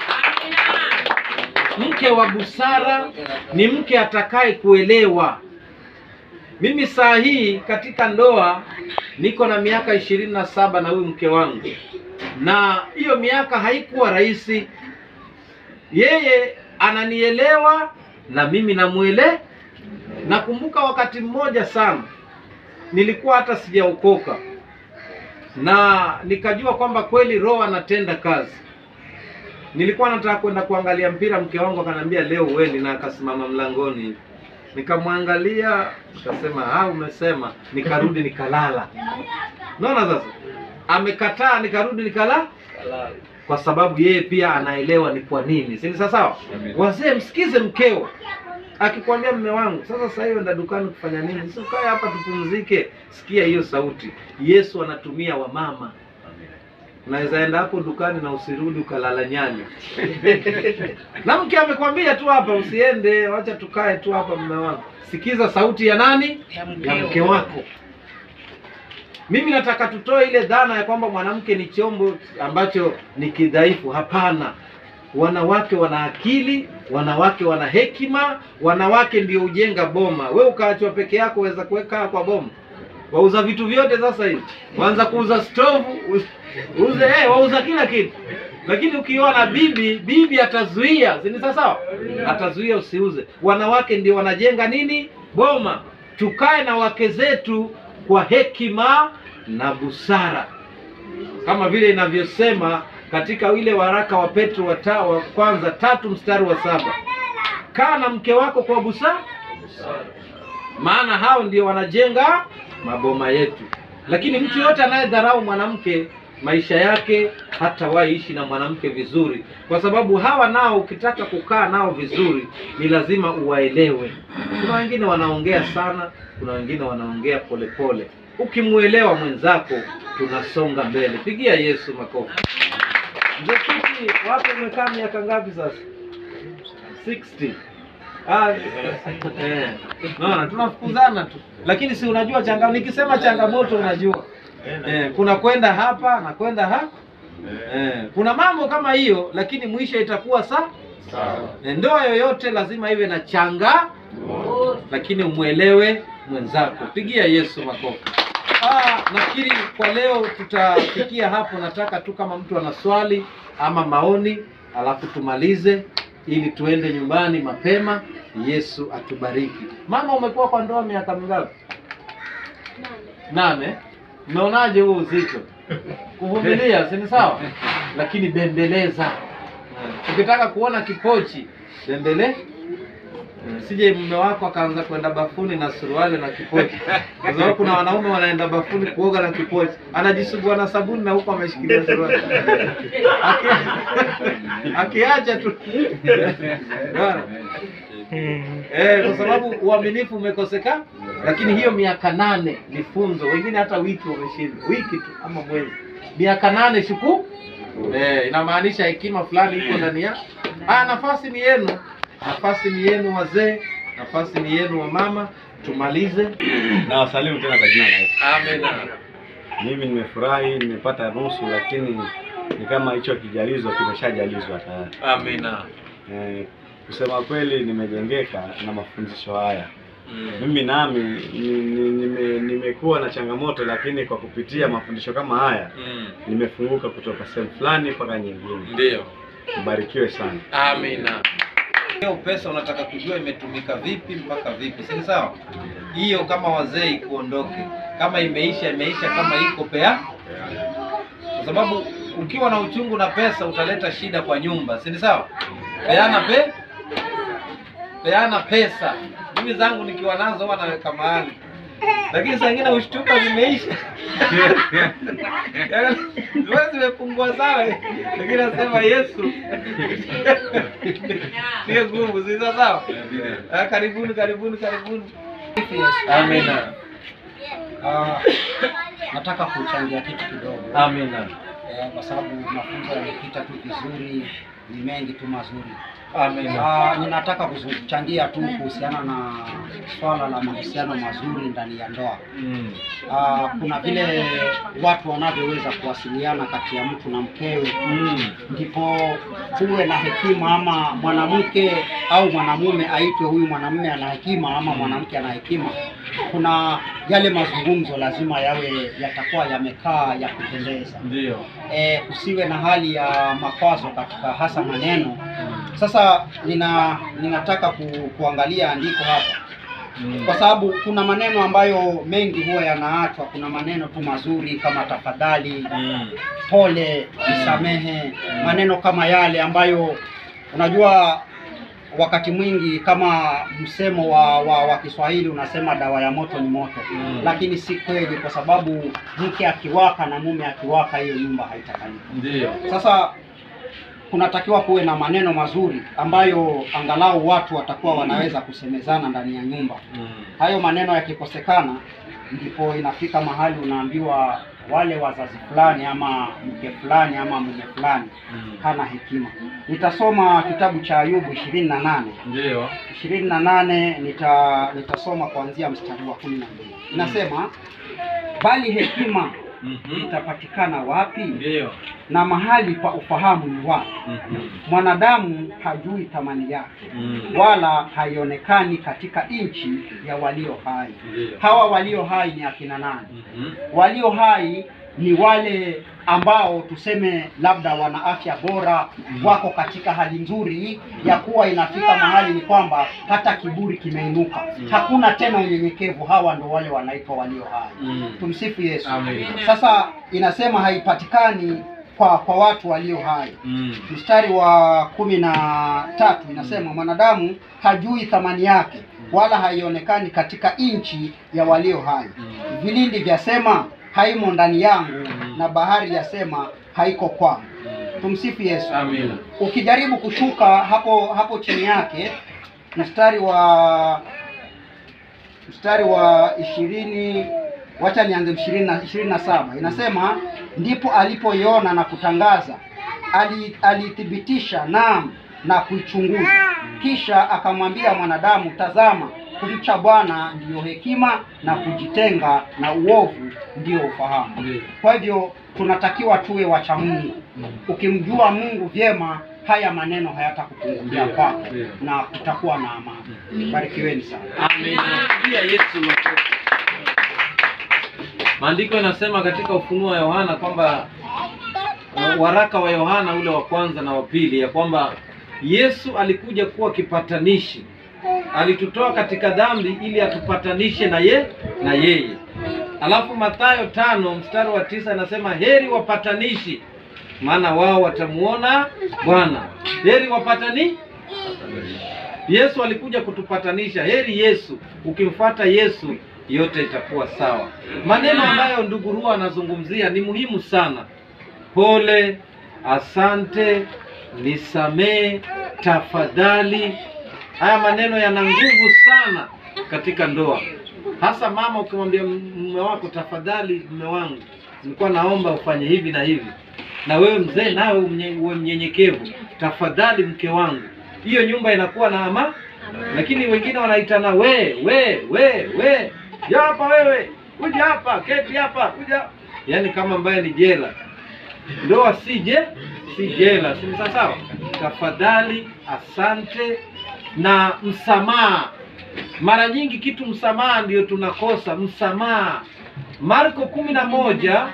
Mke wa busara ni mke atakaye kuelewa. Mimi saa hii katika ndoa niko na miaka ishirini na saba na huyu mke wangu, na hiyo miaka haikuwa rahisi. Yeye ananielewa na mimi namuele. Nakumbuka wakati mmoja sana nilikuwa hata sijaokoka na nikajua kwamba kweli Roho anatenda kazi. Nilikuwa nataka kwenda kuangalia mpira, mke wangu akaniambia leo uendi, na akasimama mlangoni hivi. Nikamwangalia, nikasema ah, umesema. Nikarudi nikalala. Unaona sasa, amekataa, nikarudi nikala, kwa sababu yeye pia anaelewa ni kwa nini, si ni sawa sawa? Wazee, msikize mkeo. akikwambia mme wangu sasa sasa hiyo enda dukani kufanya nini si ukae hapa tupumzike sikia hiyo sauti yesu anatumia wamama unaweza enda hapo dukani na usirudi ukalala nyanya na mke amekwambia tu hapa usiende wacha tukae tu hapa mme wangu sikiza sauti ya nani ya mke wako mimi nataka tutoe ile dhana ya kwamba mwanamke ni chombo ambacho ni kidhaifu hapana wanawake wana akili wanawake wana hekima wanawake ndio hujenga boma we ukaachwa peke yako waweza kuweka kwa boma wauza vitu vyote sasa hivi waanza kuuza stovu u- uze eh, wauza kila kitu lakini ukiwa na bibi bibi atazuia si ni sawa sawa atazuia usiuze wanawake ndio wanajenga nini boma tukae na wake zetu kwa hekima na busara kama vile inavyosema katika ile waraka wa Petro wa, ta, wa kwanza tatu mstari wa saba kaa na mke wako kwa busara maana hao ndio wanajenga maboma yetu lakini mtu yote anayedharau mwanamke maisha yake hatawahi ishi na mwanamke vizuri kwa sababu hawa nao ukitaka kukaa nao vizuri ni lazima uwaelewe kuna wengine wanaongea sana kuna wengine wanaongea polepole ukimwelewa mwenzako tunasonga mbele pigia yesu makofi mzee Kiti, wapo umekaa miaka ngapi sasa 60 Ah, eh, naona tunafukuzana tu lakini si unajua changa nikisema changamoto unajua eh, kuna kwenda hapa na kwenda ha eh, kuna mambo kama hiyo lakini mwisho itakuwa sa eh, ndoa yoyote lazima iwe na changa lakini umwelewe mwenzako pigia yesu makofi ah, nafikiri kwa leo tutafikia hapo nataka tu kama mtu ana swali ama maoni alafu tumalize ili tuende nyumbani mapema yesu atubariki mama umekuwa kwa ndoa miaka mingapi nane mmeonaje huu uzito kuvumilia si ni sawa lakini bembeleza ukitaka kuona kipochi bembele sije mume wako akaanza kwenda bafuni na suruali na kipochi kwa sababu kuna wanaume wanaenda bafuni kuoga na kipochi anajisugua na sabuni na huko ameshikilia suruali Aki- akiacha tu Unaona? Eh, kwa sababu uaminifu umekosekana, lakini hiyo miaka nane ni funzo. Wengine hata wiki wameshinda, wiki tu ama mwezi. Miaka nane shuku eh, inamaanisha hekima fulani iko ndani ya. Ah, nafasi ni yenu, nafasi ni yenu wazee, nafasi ni yenu wa mama. Tumalize. na wasalimu tena kwa jina la Yesu. Amen. Mimi nimefurahi, nimepata nusu, lakini ni kama hicho kijalizo kimeshajalizwa tayari. Amina. Eh, kusema kweli nimejengeka na mafundisho haya. Mimi nami ni- ni- nime- nimekuwa na changamoto, lakini kwa kupitia mafundisho kama haya Mm. nimefunguka kutoka sehemu fulani mpaka nyingine. Ndio. Mbarikiwe sana. Amina. Hiyo pesa unataka kujua imetumika vipi mpaka vipi, si ni sawa? Hiyo kama wazee ikuondoke, kama imeisha imeisha, kama iko pea, kwa sababu ukiwa na uchungu na pesa utaleta shida kwa nyumba, si ni sawa? Peana pe peana pesa. Mimi zangu nikiwa nazo huwa naweka mahali, lakini saa ingine ushtuka zimeisha Yaani, wewe zimepungua sana, lakini nasema Yesu Ndio nguvu, si sawa sawa? Ah, Karibuni, karibuni, karibuni. Amina. Ah, nataka kuchangia kitu kidogo Amina. eh, kwa sababu mafunzo yamepita tu vizuri, ni mengi tu mazuri. Amina. Ah, ninataka kuchangia tu kuhusiana na swala la mahusiano mazuri ndani ya ndoa. Mm. Ah, kuna vile watu wanavyoweza kuwasiliana kati ya mtu na mkewe Mm. ndipo kuwe na hekima ama mwanamke au mwanamume aitwe huyu mwanamume ana hekima ama mwanamke ana hekima. Kuna yale mazungumzo lazima yawe yatakuwa yamekaa ya kupendeza, Ndio. e, kusiwe na hali ya makwazo katika hasa maneno. Sasa nina ninataka ku, kuangalia andiko hapa Mm. kwa sababu kuna maneno ambayo mengi huwa yanaachwa. Kuna maneno tu mazuri kama tafadhali, Mm. pole, nisamehe, maneno kama yale ambayo unajua wakati mwingi kama msemo wa, wa, wa Kiswahili unasema dawa ya moto ni moto Mm. lakini si kweli, kwa sababu mke akiwaka na mume akiwaka, hiyo nyumba haitakalika. Ndio. Sasa kunatakiwa kuwe na maneno mazuri ambayo angalau watu watakuwa wanaweza kusemezana ndani ya nyumba. Hayo maneno yakikosekana, ndipo inafika mahali unaambiwa wale wazazi fulani ama mke fulani ama mume fulani hana hekima. Nitasoma kitabu cha Ayubu ishirini na nane Ndio. ishirini na nane nita nitasoma kuanzia mstari wa kumi na mbili inasema, bali hekima Mhm. itapatikana wapi? Ndio. Na mahali pa ufahamu ni wapi? Mhm. Mwanadamu hajui thamani yake, Mm. wala haionekani katika nchi ya walio hai. Ndio. Hawa walio hai ni akina nani? Mhm. Walio hai ni wale ambao tuseme labda wana afya bora, wako katika hali nzuri ya kuwa inafika mahali ni kwamba hata kiburi kimeinuka, hakuna tena unyenyekevu. Hawa ndo wale wanaitwa walio hai. Mm. Tumsifu Yesu. Amen. Sasa inasema haipatikani kwa kwa watu walio hai. Mm. Mstari wa kumi na tatu inasema mwanadamu hajui thamani yake, wala haionekani katika nchi ya walio hai. Vilindi vyasema haimo ndani yangu, na bahari yasema haiko kwangu. Tumsifu Yesu. Amina. Ukijaribu kushuka hapo hapo chini yake mstari wa mstari wa ishirini wacha nianze ishirini na ishirini na saba inasema ndipo alipoiona na kutangaza ali- aliithibitisha naam na kuichunguza kisha akamwambia mwanadamu tazama kumcha bwana ndiyo hekima na kujitenga na uovu ndiyo ufahamu Ndio. kwa hivyo tunatakiwa tuwe wacha Mungu. Ukimjua Mungu vyema, haya maneno hayatakupungukia Ndio, kwako ndio. na kutakuwa na amani. Barikiweni sana. Amina. Pia Yesu makofi. Maandiko yanasema katika Ufunuo wa Yohana kwamba uh, waraka wa Yohana ule wa kwanza na wa pili ya kwamba Yesu alikuja kuwa kipatanishi, alitutoa katika dhambi ili atupatanishe na ye na yeye. Alafu Mathayo tano mstari wa tisa anasema heri wapatanishi, maana wao watamuona Bwana. Heri wapatani Yesu alikuja kutupatanisha. Heri Yesu, ukimfuata Yesu yote itakuwa sawa. Maneno ambayo ndugu Rua anazungumzia ni muhimu sana. Pole, asante, nisamee, tafadhali. Haya maneno yana nguvu sana katika ndoa, hasa mama. Ukimwambia mume wako tafadhali, mume wangu, nilikuwa naomba ufanye hivi na hivi, na wewe mzee nawe umnye- uwe mnyenyekevu, tafadhali mke wangu, hiyo nyumba inakuwa na ama. Lakini wengine wanaitana we we we we, ya hapa wewe, kuja hapa, keti hapa, kuja, yaani kama ambaye ni jela. Ndoa si je si jela, si ni sawa sawa? Tafadhali, asante na msamaha. Mara nyingi kitu msamaha ndio tunakosa msamaha. Marko kumi na moja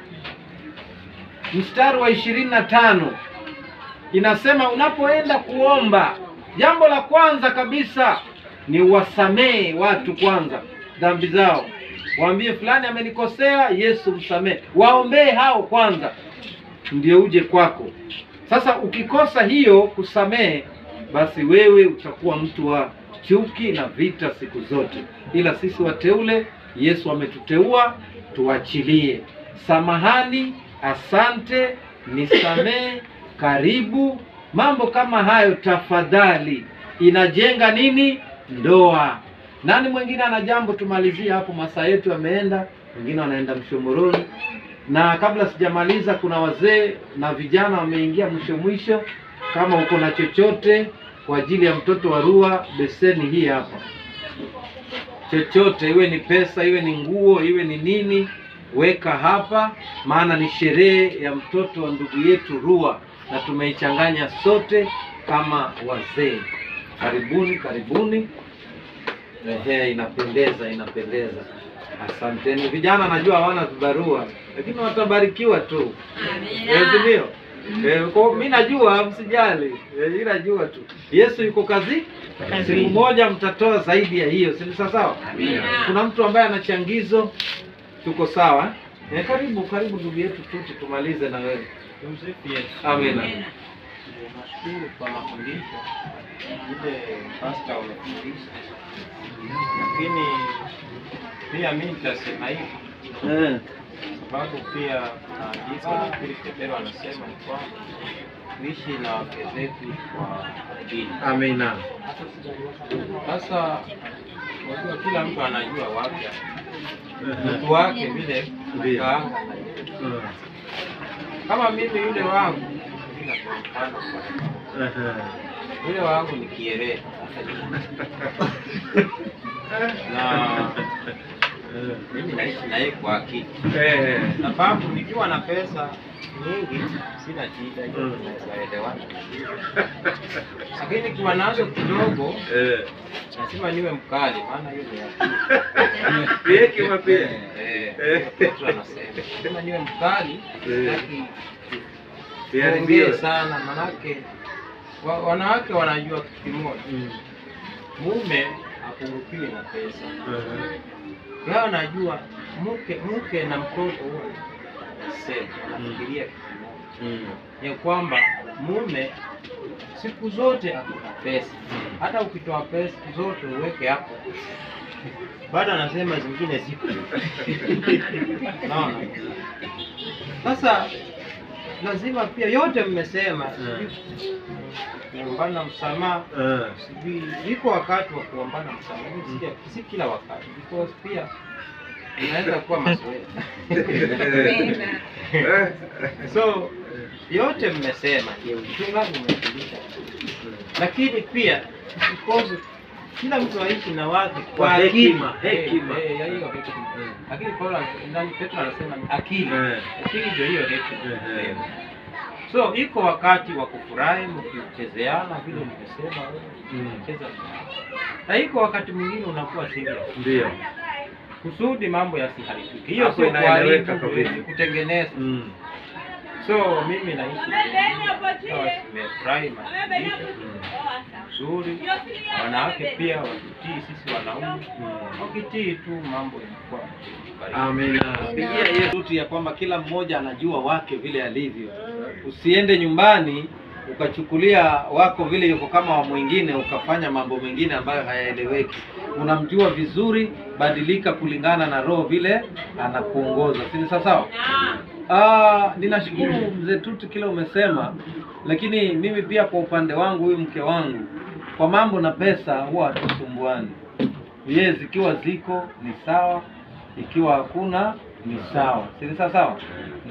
mstari wa ishirini na tano inasema unapoenda kuomba, jambo la kwanza kabisa ni wasamehe watu kwanza dhambi zao, waambie fulani amenikosea, Yesu msamehe, waombee hao kwanza ndio uje kwako. Sasa ukikosa hiyo kusamehe, basi wewe utakuwa mtu wa chuki na vita siku zote. Ila sisi wateule, Yesu ametuteua tuachilie. Samahani, asante, nisamehe, karibu, mambo kama hayo tafadhali. Inajenga nini? Ndoa. Nani mwingine ana jambo? Tumalizie hapo, masaa yetu yameenda, wengine wanaenda Mshomoroni na kabla sijamaliza, kuna wazee na vijana wameingia mwisho mwisho. Kama uko na chochote kwa ajili ya mtoto wa Rua, beseni hii hapa, chochote iwe ni pesa, iwe ni nguo, iwe ni nini, weka hapa, maana ni sherehe ya mtoto wa ndugu yetu Rua na tumeichanganya sote kama wazee. Karibuni, karibuni. Ehe, inapendeza, inapendeza. Asanteni vijana, najua hawana vibarua lakini watabarikiwa tu, Eh, si ndio? Eh, kwa mi najua, msijali, Eh, mi najua tu Yesu yuko kazi. Siku moja mtatoa zaidi ya hiyo, si ni sawa sawa? Kuna mtu ambaye ana changizo, tuko sawa eh? Karibu, karibu ndugu yetu Tuti, tumalize na wewe. Amina. Nashukuru kwa mafundisho ile pasta umefundisha, lakini pia mi nitasema hivi Eh, sababu pia kuna andiko nafikiri Petero anasema ni kwamba tuishi na wake zetu kwa dini. Amina. Sasa unajua kila mtu anajua wake mtu wake vile Ndio. kaanga. Kama mimi yule wangu bila kwa mfano yule wangu ni kierere na mimi naishi na yeye kwa akili, Eh. sababu nikiwa na pesa nyingi sina shida, hiyo Mm. tunaweza elewana, lakini nikiwa nazo kidogo Eh. lazima niwe mkali, maana hiyo ni akili. Hekima pia. Eh, Eh. Petro anasema lazima niwe mkali, Eh. sitaki Iharibiwe. kuongea sana, manake wa, wanawake wanajua kitu kimoja, Mm. mume apungukiwi na pesa. Eh. Yeye anajua mke mke na mtoto huwa sema wanafikiria kitu kimoja, Mm. ya kwamba mume siku zote akuna pesa, hata ukitoa pesa zote uweke hapo, bado anasema zingine zipo. Naona sasa lazima pia yote mmesema, sijui kuombana msamaha Eh. sijui iko wakati wa kuombana msamaha, lakini si- si kila wakati, because pia inaweza kuwa mazoea. so yote mmesema ndio mchungaji umefundisha, lakini pia usikose kila mtu aishi na wake Kwa hekima, Eh, hekima. eh, ya hiyo hekima. Lakini Paulo ndani Petro anasema ni akili, Eh. akili ndio hiyo hekima. Eh, eh. So iko wakati wa kufurahi mkichezeana vile mmesema wewe, Mm. cheza na iko wakati mwingine unakuwa serious Ndio. kusudi mambo yasiharibike. Hiyo Hapo sio inaeleweka kuharibu, kabisa. ni kutengeneza. Mm. So mimi naishi sawa, nimefurahi mafundisho nzuri, wanawake pia wakitii, sisi wanaume wakitii tu, mambo inakuwa baridi. Amina. Pigia Yesu tu ya kwamba kila mmoja anajua wake vile alivyo. Usiende nyumbani ukachukulia wako vile yuko kama wa mwingine ukafanya mambo mengine ambayo hayaeleweki. Unamjua vizuri, badilika kulingana na roho vile anakuongoza. Si ni sawa sawa? Ah, ninashukuru mzee Tuti kile umesema, lakini mimi pia kwa upande wangu, huyu mke wangu, kwa mambo na pesa huwa hatusumbuani. Yes, ikiwa ziko ni sawa, ikiwa hakuna ni sawa, si ni sawa sawa?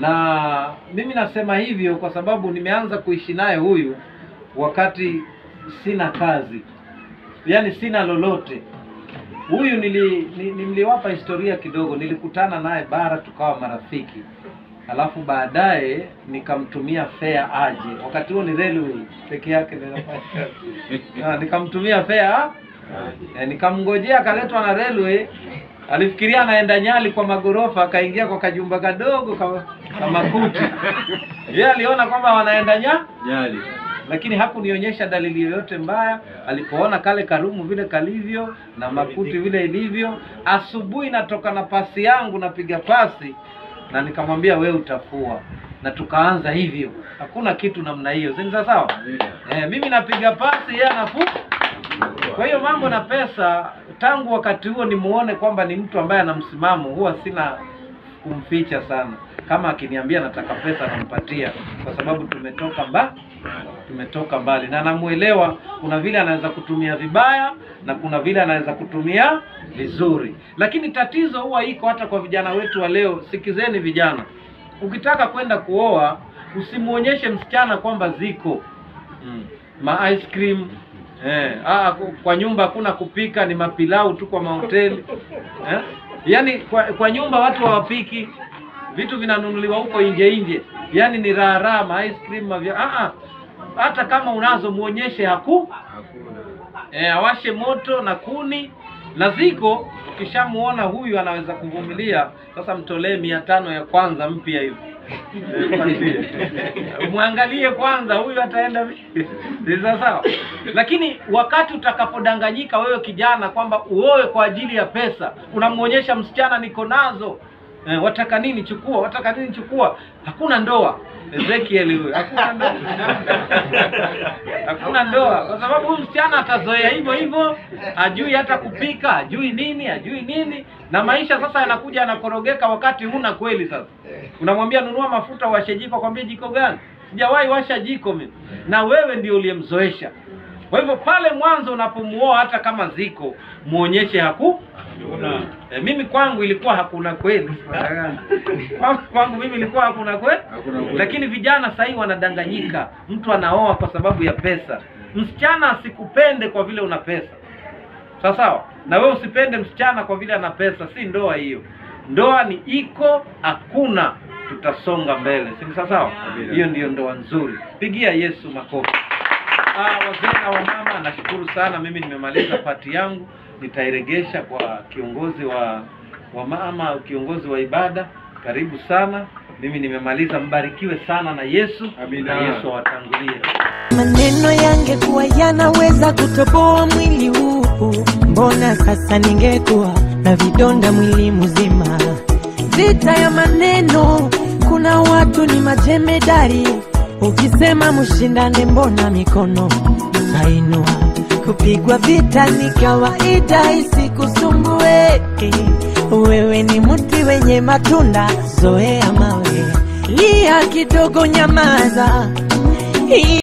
Na mimi nasema hivyo kwa sababu nimeanza kuishi naye huyu wakati sina kazi, yaani sina lolote. Huyu nili, ni- niliwapa historia kidogo, nilikutana naye bara tukawa marafiki, alafu baadaye nikamtumia fare aje. Wakati huo ni railway peke yake ndio nafanya kazi. Ah, nikamtumia fare eh, nikamngojea akaletwa na railway. Alifikiria anaenda Nyali kwa magorofa, akaingia kwa kajumba kadogo kama kama kuti. Yeye aliona kwamba wanaenda nya Nyali. lakini hakunionyesha dalili yoyote mbaya. Alipoona kale karumu vile kalivyo na makuti vile ilivyo, asubuhi natoka na pasi yangu napiga pasi na nikamwambia we utafua, na tukaanza hivyo. Hakuna kitu namna hiyo, si ni sawa sawa? Eh, mimi napiga pasi, yeye anafua. Kwa hiyo mambo na pesa, tangu wakati huo nimuone kwamba ni mtu ambaye ana msimamo, huwa sina kumficha sana. Kama akiniambia nataka pesa nampatia, kwa sababu tumetoka mba tumetoka mbali na namuelewa. Kuna vile anaweza kutumia vibaya na kuna vile anaweza kutumia vizuri, lakini tatizo huwa iko hata kwa vijana wetu wa leo. Sikizeni vijana, ukitaka kwenda kuoa usimuonyeshe msichana kwamba ziko mm. ma ice cream eh, ah, ku- kwa nyumba hakuna kupika, ni mapilau tu kwa mahoteli eh? Yaani kwa, kwa nyumba watu hawapiki, vitu vinanunuliwa huko nje nje, yaani ni raha raha, ma ice cream mavya ah, ah. Hata kama unazo muonyeshe haku eh, awashe moto na kuni na ziko. Ukishamuona huyu anaweza kuvumilia, sasa mtolee mia tano ya kwanza mpya hiyo Eh, mwangalie kwanza huyu ataenda vipi. Ni sawa sawa, lakini wakati utakapodanganyika wewe kijana kwamba uoe kwa ajili ya pesa, unamwonyesha msichana niko nazo eh, wataka nini chukua, wataka nini chukua, hakuna ndoa. Ezekiel huyo hakuna ndoa, hakuna ndoa, kwa sababu huyu msichana atazoea hivyo hivyo, ajui hata kupika, ajui nini, ajui nini, na maisha sasa yanakuja yanakorogeka wakati huna kweli. Sasa unamwambia nunua mafuta, washe jiko, kwambia jiko gani? sijawahi washa jiko mimi na wewe ndio uliyemzoesha kwa hivyo pale mwanzo unapomuoa hata kama ziko muonyeshe haku e, mimi kwangu ilikuwa hakuna kweli kwangu, kwangu mimi ilikuwa hakuna kweli lakini vijana sahii wanadanganyika mtu anaoa kwa sababu ya pesa msichana asikupende kwa vile una pesa sawa sawa na wewe usipende msichana kwa vile ana pesa si ndoa hiyo ndoa ni iko hakuna tutasonga mbele si ni sawa sawa hiyo ndiyo ndoa nzuri pigia yesu makofi Ah, wazee na wamama nashukuru sana mimi nimemaliza pati yangu nitairegesha kwa kiongozi wa wa mama au kiongozi wa ibada karibu sana mimi nimemaliza mbarikiwe sana na yesu na yesu awatangulie Maneno yangekuwa yanaweza kutoboa mwili huu, mbona sasa ningekuwa na vidonda mwili mzima? Vita ya maneno, kuna watu ni majemedari, ukisema mshindane, mbona mikono tainua? Kupigwa vita ni kawaida, isikusumbue. Wewe ni mti wenye matunda, zoea mawe, lia kidogo, nyamaza.